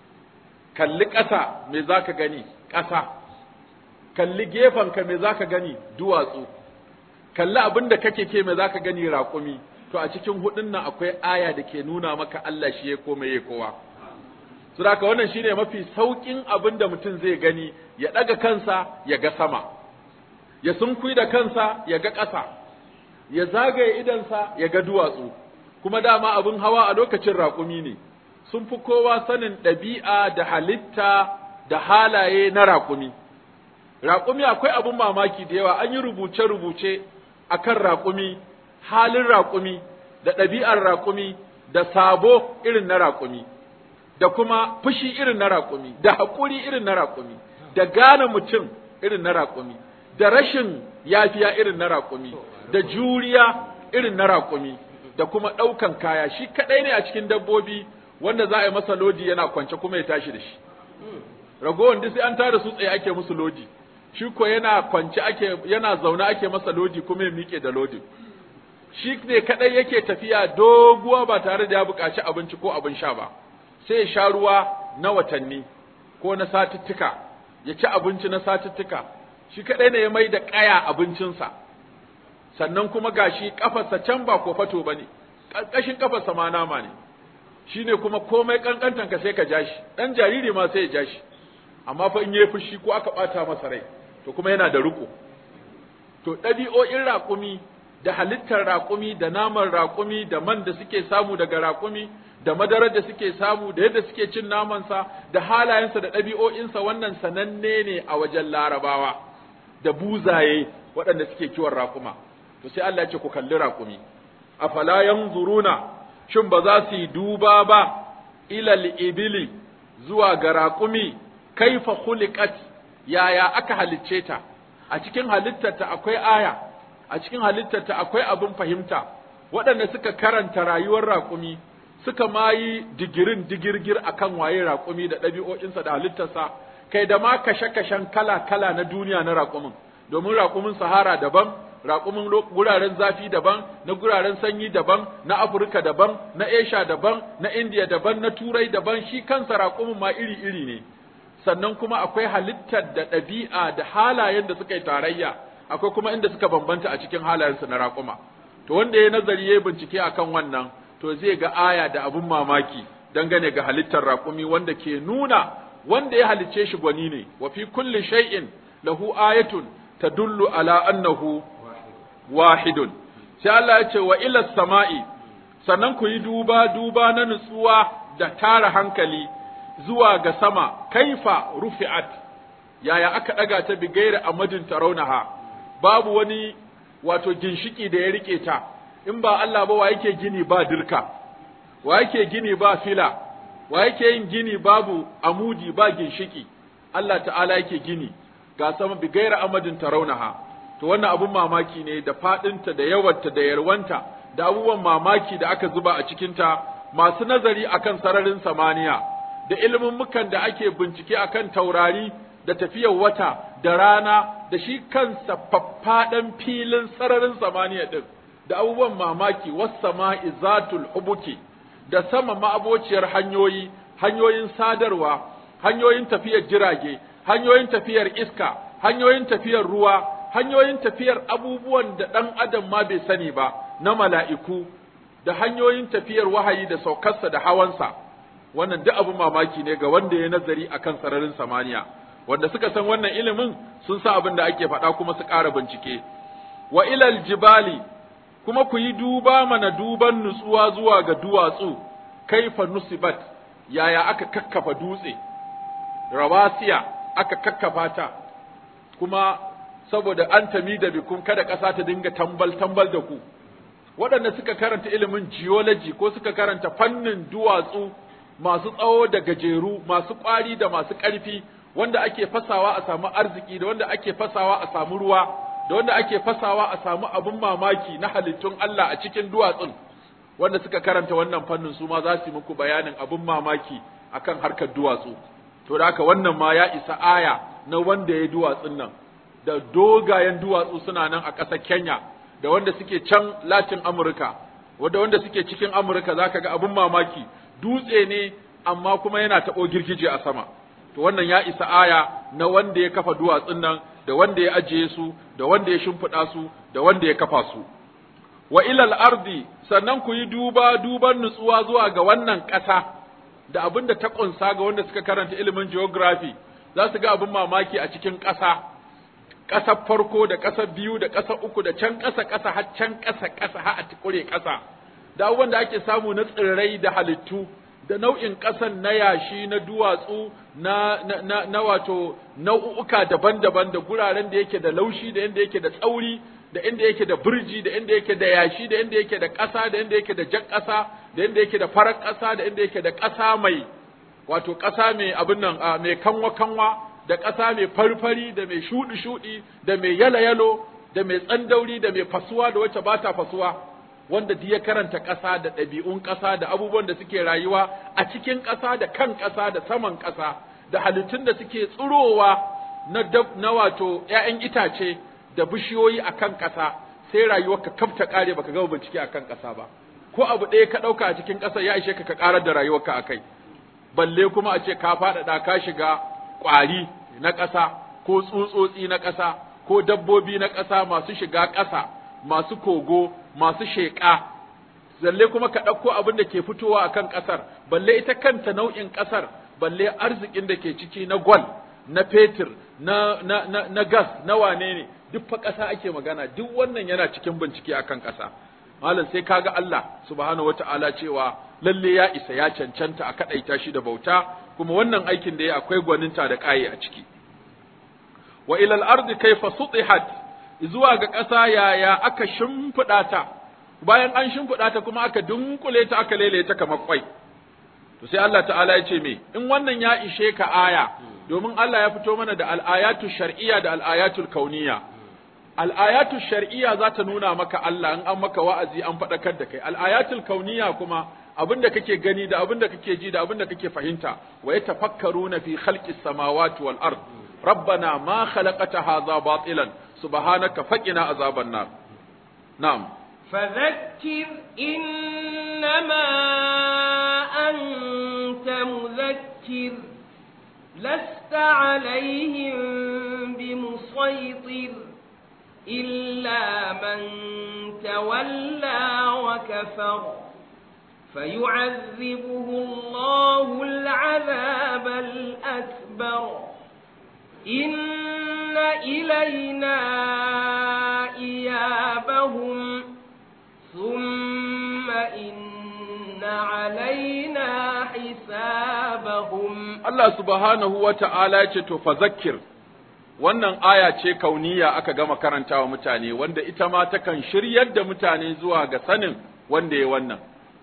kalli ƙasa me za ka gani ƙasa kalli gefenka me za ka gani duwatsu kalli abin da kake ke me za ka gani raƙumi to a cikin hudun nan akwai aya da ke nuna maka Allah shi ya koma ya kowa su da wannan shine mafi sauƙin abin da mutum zai gani ya ɗaga kansa ya ga sama ya sunkui da kansa ya ga ƙasa ya zagaye idansa ya ga duwatsu kuma dama abin hawa a lokacin raƙumi ne sun fi kowa sanin ɗabi'a da halitta da halaye na raƙumi. Raƙumi akwai abin mamaki da yawa, an yi rubuce-rubuce a kan raƙumi, halin raƙumi, da ɗabi'ar raƙumi, da sabo irin na raƙumi, da kuma fushi irin na raƙumi, da haƙuri irin na raƙumi, da gane mutum irin na raƙumi, da rashin yafiya irin na raƙumi, da juriya irin na raƙumi, da kuma ɗaukan kaya, shi kaɗai ne a cikin dabbobi wanda za a yi masa lodi yana kwance kuma ya tashi da shi ragowar duk sai an tara su tsaye ake musu lodi shi ko yana kwance ake yana zaune ake masa lodi kuma ya miƙe da lodin shi ne kadai yake tafiya doguwa ba tare da ya buƙaci abinci ko abin sha ba sai ya sha ruwa na watanni ko na satuttuka ya ci abinci na satuttuka shi kadai ne ya mai da ƙaya abincinsa sannan kuma gashi kafarsa can ba ko fato bane ƙarƙashin kafarsa ma nama ne shine kuma komai kankantan ka sai ka ja shi dan jariri ma sai ya ja shi amma fa in yayi fushi ko aka bata masa rai to kuma yana da riko to ɗabi'o'in raƙumi da halittar raƙumi da naman raƙumi da man da suke samu daga raƙumi da madarar da suke samu da yadda suke cin namansa da halayensa da ɗabi'o'insa wannan sananne ne a wajen larabawa da buzaye waɗanda suke kiwon raƙuma to sai Allah ya ce ku kalli raƙumi afala yanzuruna shin ba za su yi duba ba ilal ibili zuwa ga raƙumi kaifa khuliqat yaya aka halicce ta a cikin halittarta akwai aya a cikin halittarta akwai abin fahimta waɗanda suka karanta rayuwar raƙumi suka ma yi digirin digirgir akan waye raƙumi da ɗabi'o'insa da halittarsa kai da ma kashe-kashen kala-kala na duniya na raƙumin domin raƙumin sahara daban raƙumin guraren zafi daban na guraren sanyi daban na afirka daban na esha daban na indiya daban na turai daban shi kansa raƙumin ma iri-iri ne sannan kuma akwai halittar da ɗabi'a da halayen da suka yi tarayya akwai kuma inda suka bambanta a cikin halayensu na raƙuma to wanda ya nazari ya bincike akan wannan to zai ga aya da abun mamaki dangane ga halittar raƙumi wanda ke nuna wanda ya halicce shi gwani ne wa fi kulli shay'in lahu ayatun tadullu ala annahu wahidun sai Allah ya ce wa ila sama'i sannan ku yi duba duba na nutsuwa da tara hankali zuwa ga sama kaifa rufi'at yaya aka daga ta bigaira amadin tarawnaha babu wani wato ginshiki da ya rike ta in ba Allah ba wa yake gini ba dirka wa yake gini ba fila wa yake yin gini babu amudi ba ginshiki Allah ta'ala yake gini ga sama bigaira amadin tarawnaha to wannan abun mamaki ne da fadinta da yawarta da yarwanta da abubuwan mamaki da aka zuba a cikinta masu nazari akan sararin samaniya da ilimin mukan da ake bincike akan taurari da tafiyar wata da rana da shi kansa faffaɗan filin sararin samaniya ɗin da abubuwan mamaki wassama'i zatul hubuki da sama ma'abociyar hanyoyi hanyoyin sadarwa hanyoyin tafiyar jirage hanyoyin tafiyar iska hanyoyin tafiyar ruwa hanyoyin tafiyar abubuwan da ɗan adam ma bai sani ba na mala'iku da hanyoyin tafiyar wahayi da saukarsa da hawansa wannan duk abin mamaki ne ga wanda ya nazari akan sararin samaniya wanda suka san wannan ilimin sun sa abin da ake faɗa kuma su ƙara bincike wa ilal jibali kuma ku yi duba mana duban nutsuwa zuwa ga duwatsu kaifa nusibat yaya aka kakkafa dutse rawasiya aka kakkafa ta kuma saboda an tami da bikun kada ƙasa ta dinga tambal tambal da ku waɗanda suka karanta ilimin geology ko suka karanta fannin duwatsu masu tsawo da gajeru masu ƙwari da masu ƙarfi wanda ake fasawa a samu arziki da wanda ake fasawa a samu ruwa da wanda ake fasawa a samu abin mamaki na halittun Allah a cikin duwatsun wanda suka karanta wannan fannin su ma za su yi muku bayanin abin mamaki akan harkar duwatsu to da haka wannan ma ya isa aya na wanda ya duwatsun nan da dogayen duwatsu suna nan a ƙasar Kenya da wanda suke can Latin Amurka wanda wanda suke cikin Amurka zaka ga abin mamaki dutse ne amma kuma yana taɓo girgije a sama to wannan ya isa aya na wanda ya kafa duwatsun nan da wanda ya ajiye su da wanda ya shimfiɗa su da wanda ya kafa su wa ilal ardi sannan ku yi duba duban nutsuwa zuwa ga wannan ƙasa da abin da ta ƙunsa ga wanda suka karanta ilimin geography za su ga abin mamaki a cikin ƙasa ƙasar farko da ƙasar biyu da ƙasar uku da can ƙasa ƙasa har can ƙasa ƙasa har a tukure ƙasa da abubuwan da ake samu na tsirrai da halittu da nau'in ƙasan na yashi na duwatsu na, na, na, na wato nau'uka daban-daban da guraren da yake da laushi da inda yake da tsauri da inda yake da birji da inda yake da yashi da inda yake da ƙasa da inda yake da jan ƙasa da inda yake da farar ƙasa da inda yake da ƙasa mai wato ƙasa mai abin nan mai kanwa-kanwa da ƙasa mai farfari da mai shuɗi-shuɗi da mai yalo-yalo da mai tsandauri da mai fasuwa da wacce ba ta fasuwa wanda duk ya karanta ƙasa da ɗabi'un ƙasa da abubuwan da suke rayuwa a cikin ƙasa da kan ƙasa da saman ƙasa da halittun da suke tsirowa na na wato ƴaƴan itace da bishiyoyi a kan ƙasa sai rayuwar ka kafta ƙare baka gama bincike a kan ƙasa ba ko abu ɗaya ka ɗauka a cikin ƙasa ya ishe ka ka ƙarar da rayuwarka a kai balle kuma a ce ka faɗaɗa ka shiga ƙwari na ƙasa ko tsutsotsi na ƙasa ko dabbobi na ƙasa masu shiga ƙasa masu kogo masu sheƙa zalle kuma ka ɗauko abin da ke fitowa akan ƙasar balle ita kanta nau'in ƙasar balle arzikin da ke ciki na gwal na fetur na, na, na, na gas na wane ne duk fa ƙasa ake magana duk wannan yana cikin bincike akan ƙasa malam sai kaga Allah subhanahu wata'ala cewa lalle ya isa ya cancanta a kaɗaita shi da bauta kuma wannan aikin da ya akwai gwaninta da ƙaye a ciki wa ilal ardi kaifa sutihat zuwa ga ƙasa yaya aka shimfiɗa ta bayan an shimfiɗa ta kuma aka dunkule ta aka lele ta kamar kwai to sai Allah ta'ala ya ce me in wannan ya ishe ka aya domin Allah ya fito mana da al'ayatu shar'iyya da al'ayatul kauniyya al'ayatu shar'iyya za ta nuna maka Allah in an maka wa'azi an faɗakar da kai al'ayatul kauniyya kuma abinda kake gani da abinda kake ji da abinda kake fahimta wa yatafakkaruna fi khalqis samawati wal ard ربنا ما خلقت هذا باطلا سبحانك فقنا عذاب النار نعم فذكر إنما أنت مذكر لست عليهم بمسيطر إلا من تولى وكفر فيعذبه الله العذاب الأكبر إن إلينا إيابهم ثم إن علينا حسابهم Allah subhanahu wa ta'ala ce to fa zakkir wannan aya ce kauniya aka gama karantawa mutane wanda ita ma takan shiryar da mutane zuwa ga sanin wanda ya wannan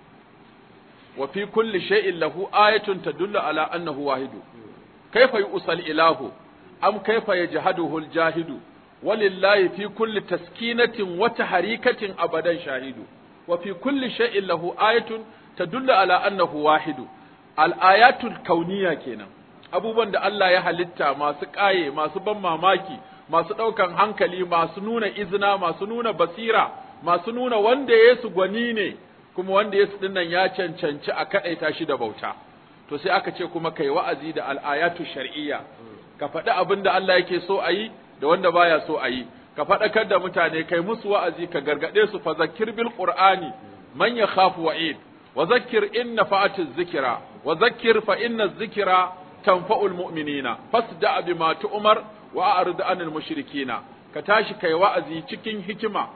wa fi kulli shay'in lahu ayatun tadullu ala annahu wahidu kaifa yusal ilahu am kaifa yajhaduhu aljahidu walillahi fi kulli taskinatin wa taharikatin abadan shahidu wa fi kulli shay'in lahu ayatun tadullu ala annahu wahidu al-ayatul kauniya kenan abubuwan da Allah ya halitta masu ƙaye masu ban mamaki masu ɗaukan hankali masu nuna izina masu nuna basira masu nuna wanda Yesu gwani ne kuma wanda Yesu dinnan ya cancanci a kaɗaita shi da bauta to sai aka ce kuma kai wa'azi da al'ayatu shar'iyya ka faɗi abin da Allah yake so a yi da wanda baya so a yi ka faɗakar da mutane kai musu wa'azi ka gargaɗe su fa zakkir bil qur'ani man yakhafu wa'id wa zakkir in nafa'atiz zikra wa zakkir fa inna zikra tanfa'ul mu'minina fasda bima tu'mar wa a'rid anil mushrikina ka tashi kai wa'azi cikin hikima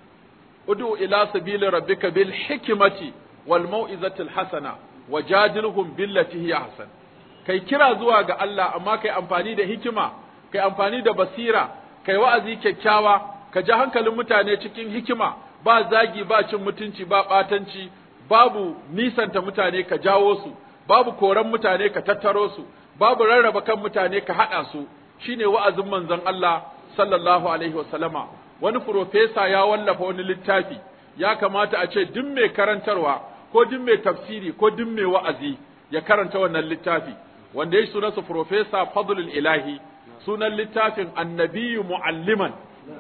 ud'u ila sabili rabbika bil hikmati wal mau'izatil hasana wajadilhum billati hiya hasan kai kira zuwa ga Allah amma kai amfani da hikima kai amfani da basira kai wa'azi kyakkyawa ka ji hankalin mutane cikin hikima ba zagi ba cin mutunci ba batanci babu nisanta mutane ka jawo su babu koran mutane ka tattaro su babu rarraba kan mutane ka haɗa su shine wa'azin manzon Allah sallallahu alaihi wasallama wani profesa ya wallafa wani littafi ya kamata a ce duk mai karantarwa ko duk mai tafsiri ko duk mai wa'azi ya karanta wannan littafi wanda ya sunansa profesa fadlul ilahi sunan littafin annabiyu mu'alliman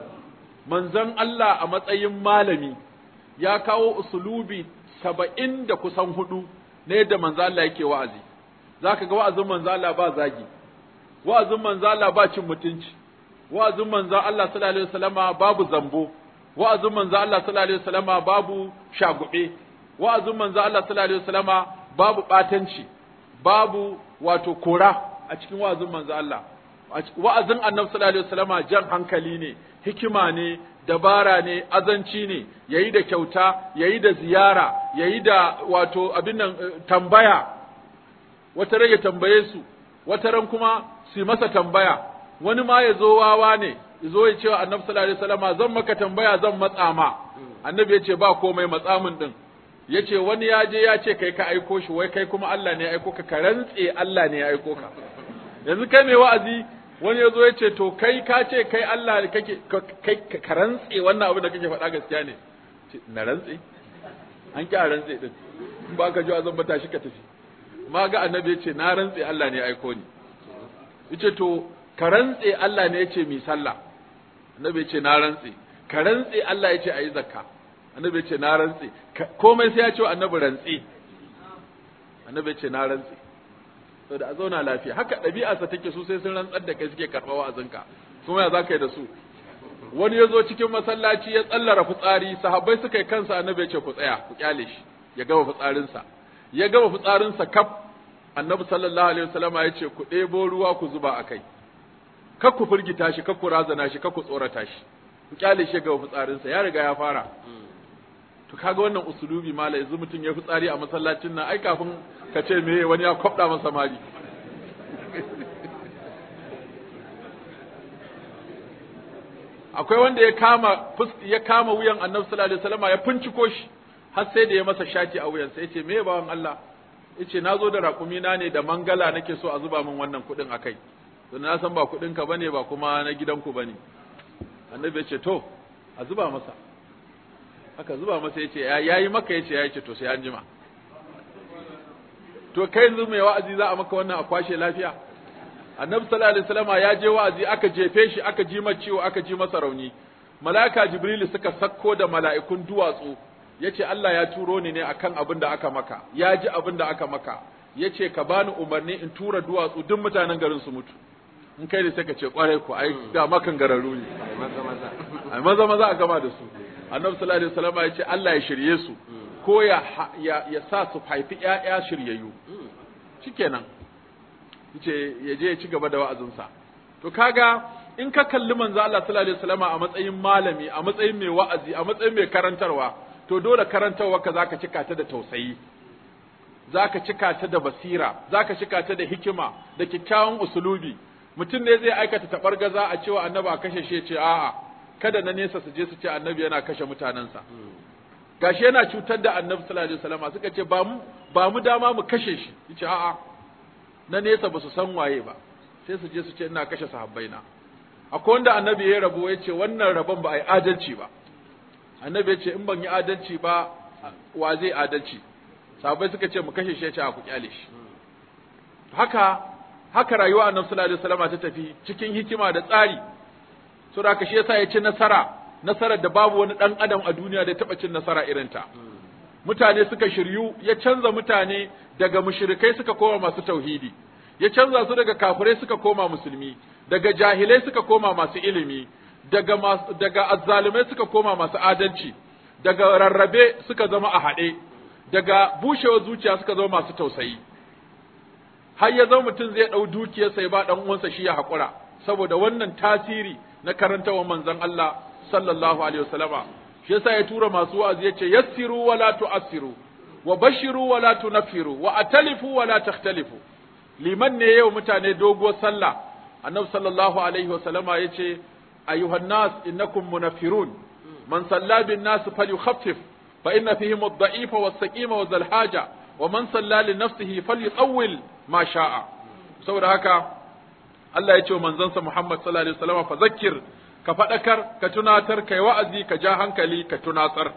manzon Allah a matsayin malami ya kawo usulubi saba'in da kusan hudu na yadda manzo Allah yake wa'azi zaka ga wa'azin manzo Allah ba zagi wa'azin manzo Allah ba cin mutunci wa'azin manzo Allah sallallahu alaihi wasallama babu zambo wa'azin manzo Allah sallallahu alaihi wasallama babu shagube wa'azin manzo Allah sallallahu alaihi wasallama babu batanci babu wato kora a cikin wa'azin manzo Allah wa'azin annabi sallallahu alaihi wasallama jan hankali ne hikima ne dabara ne azanci ne yayi da kyauta yayi da ziyara yayi da wato abin nan tambaya wata rage tambaye su wata ran kuma su masa tambaya wani ma ya zo wawa ne ya zo ya ce wa annabi sallallahu alaihi wasallama zan maka tambaya zan matsa ma annabi ya ce ba komai matsa min din ya ce wani ya je ya ce kai ka aiko shi wai kai kuma Allah ne ya aiko ka ka rantse Allah ne ya aiko ka yanzu kai mai wa'azi wani ya zo ya ce to kai ka ce kai Allah kake kai ka rantse wannan abin da kake faɗa gaskiya ne na rantse an ki a rantse din in ba ka ji azan bata shi ka tafi ma ga annabi ya ce na rantse Allah ne ya aiko ni yace to ka rantse Allah ne ya ce mi sallah annabi ya ce na rantse ka rantse Allah ya ce ayi zakka annabi ya ce na rantse komai sai ya ce annabi rantse annabi ya ce na rantse saboda a zauna lafiya haka ɗabi'arsa take su sai sun rantsar da kai suke karɓa wa'azinka kuma ya za ka yi da su wani ya zo cikin masallaci ya tsallara fitsari sahabbai suka yi kansa annabi ya ce ku tsaya ku kyale shi ya gama fitsarinsa ya gama fitsarinsa kaf annabi sallallahu alaihi wasallama ya ce ku ɗebo ruwa ku zuba a kai kar ku firgita shi kar ku razana shi kar ku tsorata shi ku kyale shi ya gama fitsarinsa ya riga ya fara to kaga wannan usulubi mala yanzu mutum ya fitsari a masallacin nan ai kafin ka ce me wani ya kwabda masa mari akwai wanda ya kama ya kama wuyan annabi sallallahu alaihi wasallam ya finciko shi har sai da ya masa shati a wuyansa yace me bawan Allah yace nazo da raƙumi na ne da mangala nake so a zuba min wannan kuɗin akai to na san ba kuɗin ka bane ba kuma na gidanku bane annabi ya ce to a zuba masa aka zuba masa yace ya yi maka yace ya ce to sai an jima to kai yanzu mai wa'azi za a maka wannan a kwashe lafiya annabi sallallahu alaihi wasallam ya je wa'azi aka jefe shi aka ji masa ciwo aka ji masa rauni mala'ika jibril suka sakko da mala'ikun duwatsu yace Allah ya turo ni ne akan abin da aka maka ya ji abin da aka maka yace ka bani umarni in tura duwatsu duk mutanen garin su mutu in kai ne sai ka ce kwarai ku ai da makan gararu ne ai maza maza a gama da su annabi sallallahu alaihi wasallam ya ce Allah ya shirye su ko ya ya, ya sa su haifi ƴaƴa shiryayyu shikenan yace ya je ya ci gaba da wa'azinsa to kaga in ka kalli manzo Allah sallallahu alaihi wasallam a matsayin malami a matsayin mai wa'azi a matsayin mai karantarwa to dole karantarwa ka zaka cika ta da tausayi zaka cika ta da basira zaka cika ta da hikima da kyakkyawan usulubi mutum ne zai aikata tabargaza a cewa annabi a kashe shi ce a'a kada na nesa su je su ce annabi yana kashe mutanensa gashi yana cutar da annabi sallallahu alaihi wasallam suka ce ba mu ba mu dama mu kashe shi yace a'a na nesa ba su san waye ba sai su je su ce ina kashe sahabbaina akwai wanda annabi ya rabo ya ce wannan rabon ba a yi adalci ba annabi ya ce in ban yi adalci ba wa zai adalci sahabbai suka ce mu kashe shi ya ce a ku kyale shi haka haka rayuwa annabi sallallahu alaihi wasallam ta tafi cikin hikima da tsari so da shi yasa ya ci nasara nasarar da babu wani dan adam a duniya da ya taba cin nasara irin ta mutane suka shiryu ya canza mutane daga mushrikai suka koma masu tauhidi ya canza su daga kafirai suka koma musulmi daga jahilai suka koma masu ilimi daga masu, daga azzalumai suka koma masu adalci daga rarrabe suka zama a haɗe daga bushewar zuciya suka zama masu tausayi har ya zama mutum zai ɗau dukiyarsa ya ba ɗan uwansa shi ya haƙura saboda wannan tasiri na karantawar manzon Allah sallallahu alaihi wasallama shi yasa ya tura masu wa'azi yace yassiru wala tu'assiru wa bashiru wala tunaffiru wa atalifu wala takhtalifu liman ne yau mutane doguwar sallah annabi sallallahu alaihi wasallama yace ayyuhan nas innakum munaffirun man salla bin nas falyukhaffif fa inna fihim ad-da'ifa was-saqima wa zal haja wa man salla li nafsihi falyutawwil ma sha'a saboda haka Allah ya ce wa manzansa Muhammad sallallahu alaihi wasallam fa zakkir ka fadakar ka tunatar kai wa'azi ka ja hankali ka tunatar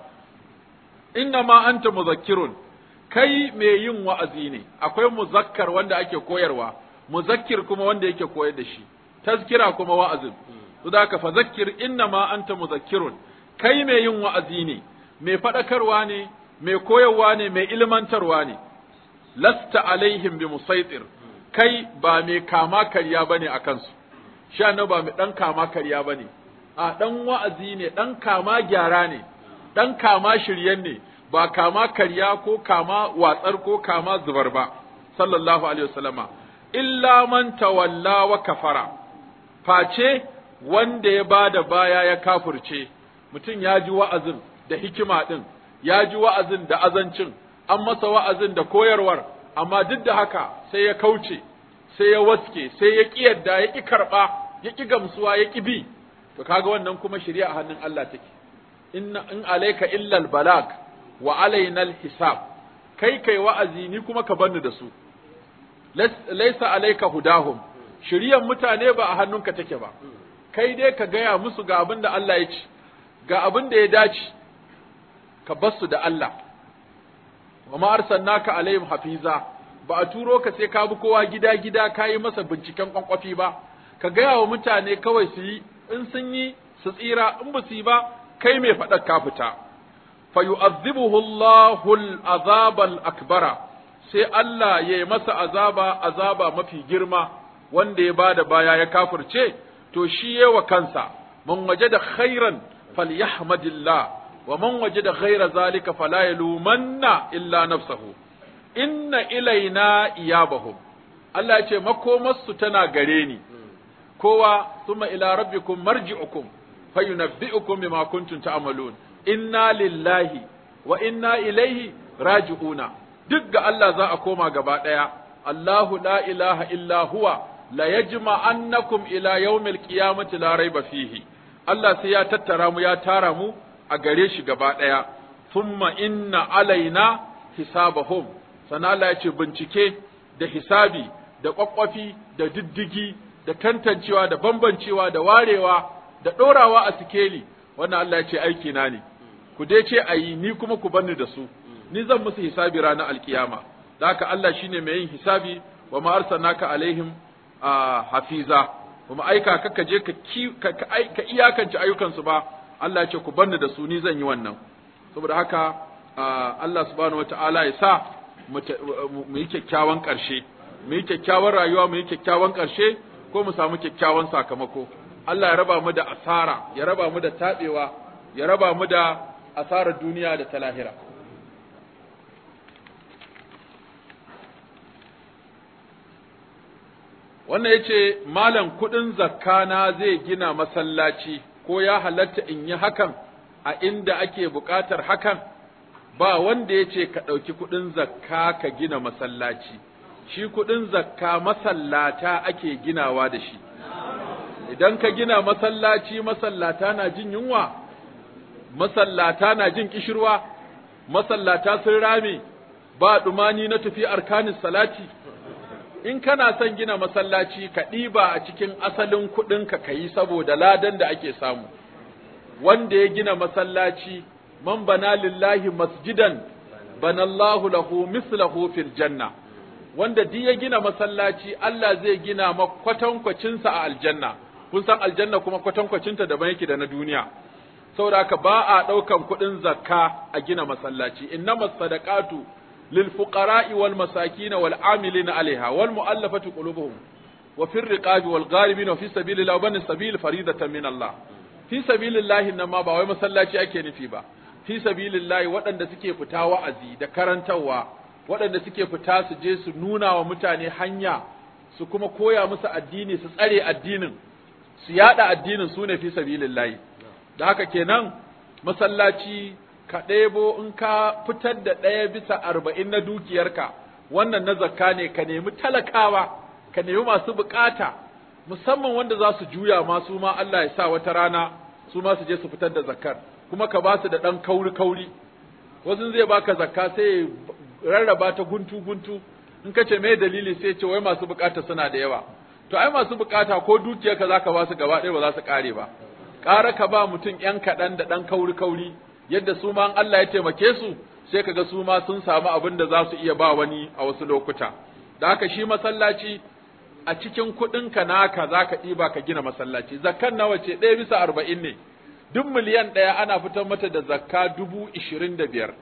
inna ma anta muzakkirun kai mai yin wa'azi ne akwai muzakkar wanda ake koyarwa muzakkir kuma wanda yake koyar da shi tazkira kuma wa'azin to da ka fa zakkir inna ma anta muzakkirun kai mai yin wa'azi ne mai fadakarwa ne mai koyarwa ne mai ilmantarwa ne lasta alaihim bi musaitir kai ba mai kama karya bane a kansu sha na ba mai dan kama karya bane a dan wa'azi ne dan kama gyara ne dan kama shiryen ne ba kama karya ko kama watsar ko kama zubar ba sallallahu alaihi wasallama illa man tawalla wa kafara face wanda ya bada baya ya kafurce mutum ya ji wa'azin da hikima din ya ji wa'azin da azancin an masa wa'azin da koyarwar amma duk da haka sai ya kauce sai ya waske sai ya ƙi yadda ya ƙi karɓa ya ƙi gamsuwa ya ƙi bi to kaga wannan kuma shari'a a hannun Allah take inna in alayka illa balag wa alaina hisab kai kai wa'azi ni kuma ka banni da su laysa alayka hudahum shari'ar mutane ba a hannunka take ba kai dai ka gaya musu ga abin da Allah ya ci ga abin da ya dace ka basu da Allah wa ma arsalnaka alaihim hafiza ba a turo ka sai ka bi kowa gida gida ka yi masa binciken kwankwafi ba ka gaya wa mutane kawai su yi in sun yi su tsira in ba su yi ba kai mai faɗar ka fita fa yu'adhibuhu Allahu al-azab al-akbara sai Allah ya yi masa azaba azaba mafi girma wanda ya bada baya ya kafirce to shi yawa kansa man wajada khairan falyahmadillah wa man wajada ghaira zalika fala yalumanna illa nafsahu inna ilaina iyabahum Allah ya ce makomarsu tana gare ni kowa suma ila rabbikum marji'ukum fayunabbi'ukum bima kuntum ta'malun inna lillahi wa inna ilaihi raji'una duk ga Allah za a koma gaba daya Allahu la ilaha illa huwa la yajma'annakum ila yawmil qiyamati la raiba fihi Allah sai ya tattara mu ya tara mu a gare shi gaba daya thumma inna alaina hisabahum sana Allah ya ce bincike da hisabi da kwakwafi da diddigi da tantancewa da bambancewa da warewa da ɗorawa a sikeli wannan Allah ya ce aiki na ne ku dai ce ayi ni kuma ku banni da su ni zan musu hisabi ranar alkiyama da haka Allah shine mai yin hisabi wa ma arsalnaka alaihim hafiza kuma aika ka je ka ka iyakance ayyukansu ba Allah ya ce ku banni da su ni zan yi wannan saboda haka Allah subhanahu wataala ya sa mu yi kyakkyawan ƙarshe mu yi kyakkyawan rayuwa mu yi kyakkyawan ƙarshe ko mu samu kyakkyawan sakamako Allah ya raba mu da asara ya raba mu da taɓewa ya raba mu da asarar duniya da ta lahira wannan ya ce malam kuɗin zakkana zai gina masallaci ko ya halatta in yi hakan a inda ake buƙatar hakan ba wanda ya ce ka ɗauki kuɗin zakka ka gina masallaci shi kuɗin zakka masallata ake ginawa da shi idan ka gina masallaci masallata na jin yunwa masallata na jin kishirwa masallata sun rame ba dumani na tafi arkanin salati in kana son gina masallaci ka ɗiba a cikin asalin kuɗinka ka yi saboda ladan da ake samu wanda ya gina masallaci man bana lillahi masjidan banallahu lahu mislahu fil janna wanda duk ya gina masallaci Allah zai gina makwatankwacinsa a aljanna kun san aljanna kuma kwatankwacinta daban yake da na duniya saboda haka ba a ɗaukan kuɗin zakka a gina masallaci innamas sadaqatu lil fuqara'i wal masakin wal amilina alaiha wal mu'allafati qulubuhum wa fir riqabi wal gharibin wa fi sabilillahi wa bani sabil faridatan min Allah fi sabilillahi nan ma ba wai masallaci ake nufi ba fi sabilillahi waɗanda suke fita wa'azi da karantarwa waɗanda suke fita su je su nuna wa mutane hanya su kuma koya musu addini su tsare addinin su yada addinin su ne fi sabilillahi da haka kenan masallaci ka ɗebo in ka fitar da ɗaya bisa arba'in na dukiyarka wannan na zakka ne ka nemi talakawa ka nemi masu bukata musamman wanda za su juya ma su ma Allah ya sa wata rana su ma su je su fitar da zakkar kuma ka ba su da ɗan kauri kauri wasu zai baka zakka sai rarraba ta guntu guntu in ka ce me dalili sai ce wai masu bukata suna da yawa to ai masu bukata ko dukiyarka zaka ba su gaba ɗaya ba za su kare ba ƙara ka ba mutum ‘yan kaɗan da ɗan kauri-kauri, yadda su ma Allah ya taimake su, sai ka ga su ma sun samu abin da za su iya ba wani a wasu lokuta. Da haka shi masallaci a cikin kuɗinka naka za ka ɗiba ka gina masallaci, zakkan nawa ce ɗaya bisa arba'in ne, duk miliyan ɗaya ana fitar mata da zakka dubu ishirin da biyar.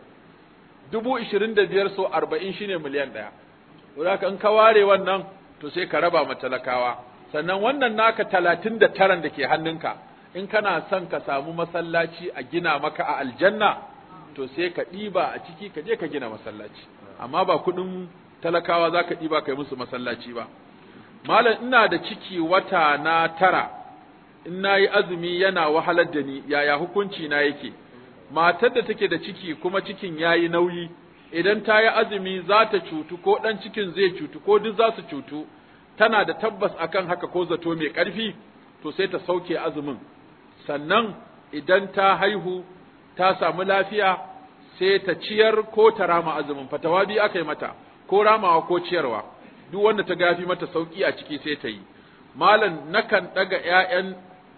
Dubu ishirin da biyar so arba'in shine miliyan ɗaya. Wadaka in ka ware wannan to sai ka raba ma talakawa. Sannan wannan naka talatin da taran da ke hannunka, in kana son ka samu masallaci a gina maka a aljanna to sai ka ɗiba a ciki ka je ka gina masallaci amma ba kuɗin talakawa za ka ɗiba ka yi musu masallaci ba malam ina da ciki wata na tara in na yi azumi yana wahalar da ni yaya hukunci na yake matar da take da ciki kuma cikin ya yi nauyi idan ta yi azumi za ta cutu ko ɗan cikin zai cutu ko duk za su cutu tana da tabbas akan haka ko zato mai ƙarfi to sai ta sauke azumin sannan idan ta haihu ta samu lafiya sai ta ciyar ko ta rama azumin fatawa biyu aka yi mata ko ramawa ko ciyarwa duk wanda ta gafi mata sauki a ciki sai ta yi malam nakan daga ƴaƴan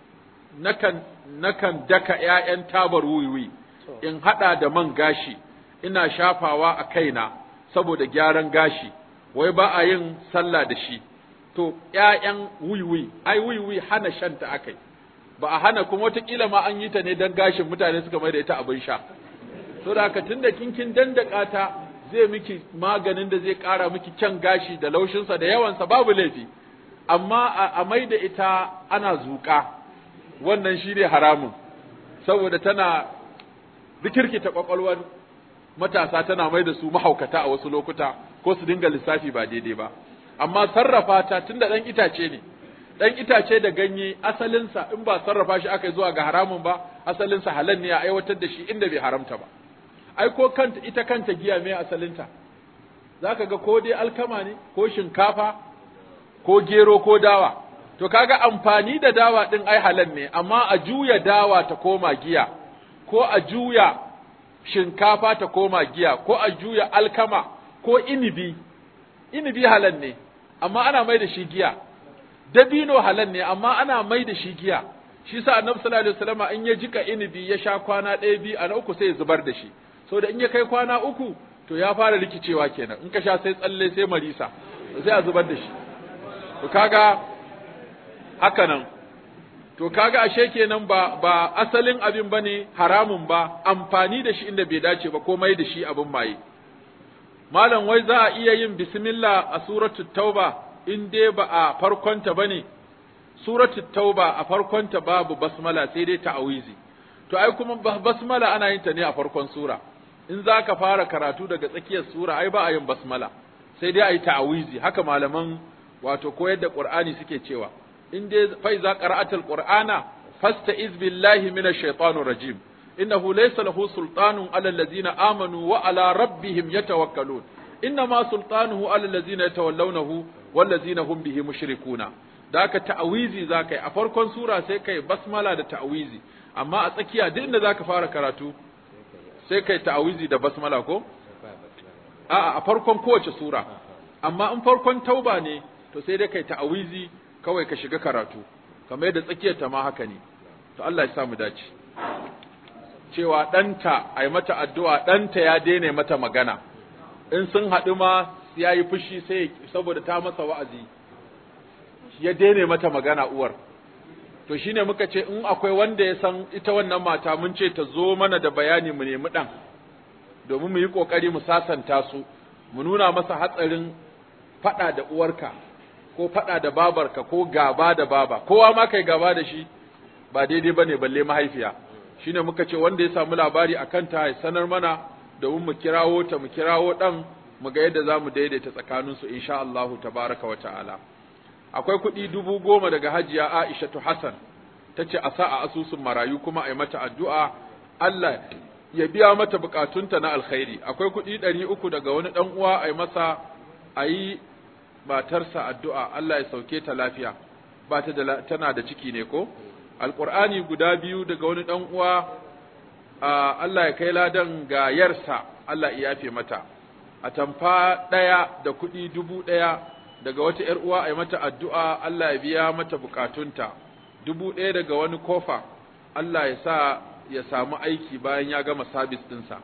nakan nakan daka ƴaƴan tabar wuiwi in hada da man gashi ina shafawa a kaina saboda gyaran gashi wai ba a yin sallah da shi to ƴaƴan wuiwi ai wuiwi hana shanta akai ba a hana kuma wataƙila ma an yi ta ne don gashin mutane suka mai da ita abin sha so da haka tunda kinkin dandaka ta zai miki maganin da zai ƙara miki kyan gashi da laushinsa da yawansa babu laifi amma a mai da ita ana zuƙa wannan shi ne haramun saboda tana rikirkita ƙwaƙwalwar matasa tana mai da su mahaukata a wasu lokuta ko su dinga lissafi ba daidai ba amma sarrafa ta tunda ɗan itace ne dan itace da ganye asalinsa in ba sarrafa shi aka yi zuwa ga haramun ba asalinsa halal ne a aiwatar da shi inda bai haramta ba ai ko kanta ita kanta giya mai asalinta zaka ga ko dai alkama ne ko shinkafa ko gero ko dawa to kaga amfani da dawa din ai halal ne amma a juya dawa ta koma giya ko a juya shinkafa ta koma giya ko a juya alkama ko inibi inibi halal ne amma ana mai da shi giya dabino halal ne amma ana mai da shi giya shi sa annabi sallallahu alaihi wasallam in ya jika inibi ya sha kwana ɗaya biyu a na uku sai ya zubar da shi da in ya kai kwana uku to ya fara rikicewa kenan in ka sha sai tsalle sai marisa sai a zubar da shi to kaga haka nan to kaga ashe kenan ba ba asalin abin bane haramun ba amfani da shi inda bai dace ba ko mai da shi abin maye malam wai za a iya yin bismillah a suratul tauba in dai ba a farkonta ba ne, suratul tauba a farkonta babu basmala sai dai ta'awizi, to ai kuma basmala ana yin ta ne a farkon sura, in za ka fara karatu daga tsakiyar sura ai ba a yin basmala, sai dai a yi ta'awizi, haka malaman wato koyar da Qur'ani suke cewa, in dai fai za qara'atul Qur'ana fasta iz billahi minash shaitanir rajim innahu laysa lahu sultanun ala allazina amanu wa ala rabbihim yatawakkalun innama sultanuhu ala allazina yatawallawnahu wallazina hum bihi mushrikuna da aka ta'awizi zakai a farkon sura sai kai basmala da ta'awizi amma a tsakiya duk inda zaka fara karatu sai kai ta'awizi da basmala ko a'a a farkon kowace sura amma in farkon tauba ne to sai dai kai ta'awizi kawai ka shiga karatu kamar yadda tsakiyar ta ma haka ne to Allah ya sa mu dace cewa ɗanta a yi mata addu'a ɗanta ya daina mata magana in sun haɗu ma ya yi fushi sai saboda ta masa wa'azi ya daina mata magana uwar to shine muka ce in akwai wanda ya san ita wannan mata mun ce ta zo mana da bayani mu nemi ɗan domin mu yi ƙoƙari mu sasanta su mu nuna masa hatsarin faɗa da uwarka ko faɗa da babarka ko gaba da baba kowa ma kai gaba da shi ba daidai ba ne balle mahaifiya shine muka ce wanda ya samu labari a kanta ya sanar mana domin mu kirawo ta mu kirawo ɗan mu ga yadda za mu daidaita tsakaninsu insha Allahu tabaraka wa ta'ala akwai kuɗi dubu goma daga hajiya Aishatu Hassan ta ce a sa a asusun marayu kuma a yi mata addu'a Allah ya biya mata bukatunta na alkhairi akwai kuɗi ɗari uku daga wani ɗan uwa a yi masa a yi matarsa addu'a Allah ya sauke ta lafiya ba ta da tana da ciki ne ko alƙur'ani guda biyu daga wani ɗan uwa Allah ya kai ladan ga yarsa Allah ya yafe mata a tamfa ɗaya da kuɗi dubu ɗaya daga wata ‘yar uwa a yi mata addu'a Allah ya biya mata bukatunta dubu ɗaya daga wani kofa Allah ya sa ya samu aiki bayan ya gama sabis ɗinsa.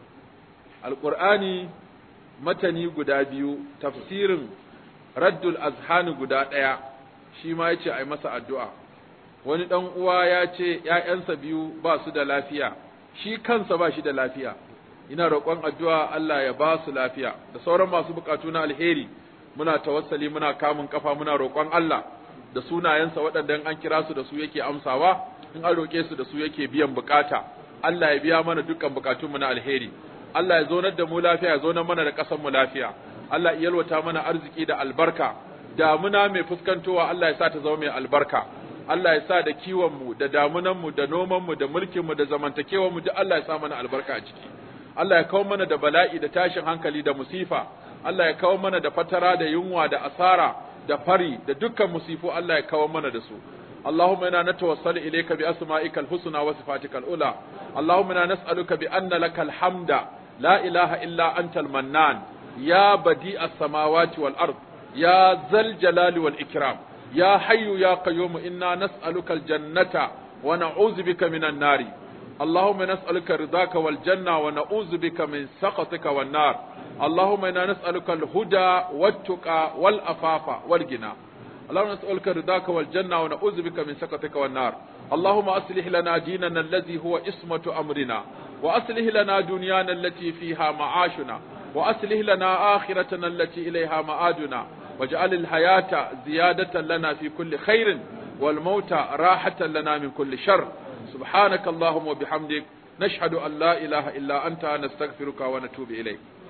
Alƙur'ani matani guda biyu, tafsirin Raddul Azhani guda ɗaya, shi ma ya ce a yi masa addu'a. Wani ɗan uwa ya ce ‘ya'yansa biyu ba su da lafiya, shi kansa ba shi da lafiya, ina roƙon addu'a Allah ya ba su lafiya, da sauran masu buƙatu na alheri, muna tawassali muna kamun ƙafa muna roƙon Allah da sunayensa waɗanda an kira su da su yake amsawa. in an roƙe su da su yake biyan bukata Allah ya biya mana dukkan bukatunmu na alheri Allah ya zonar da mu lafiya ya zonar mana da ƙasar mu lafiya Allah ya yalwata mana arziki da albarka damuna mai fuskantowa Allah ya sa ta zama mai albarka Allah ya sa da kiwon mu da damunan mu da noman mu da mulkin mu da zamantakewar mu duk Allah ya sa mana albarka a ciki Allah ya kawo mana da bala'i da tashin hankali da musifa Allah ya kawo mana da fatara da yunwa da asara da fari da dukkan musifu Allah ya kawo mana da su اللهم انا نتوسل اليك باسمائك الحسنى وصفاتك العلى اللهم انا نسالك بان لك الحمد لا اله الا انت المنان يا بديع السماوات والارض يا ذا الجلال والاكرام يا حي يا قيوم انا نسالك الجنه ونعوذ بك من النار اللهم نسالك رضاك والجنه ونعوذ بك من سخطك والنار اللهم انا نسالك الهدى والتقى والافاف والغنى اللهم نسألك رضاك والجنة ونعوذ بك من سخطك والنار اللهم أصلح لنا ديننا الذي هو اسمة أمرنا وأصلح لنا دنيانا التي فيها معاشنا وأصلح لنا آخرتنا التي إليها مآدنا واجعل الحياة زيادة لنا في كل خير والموت راحة لنا من كل شر سبحانك اللهم وبحمدك نشهد أن لا إله إلا أنت نستغفرك ونتوب إليك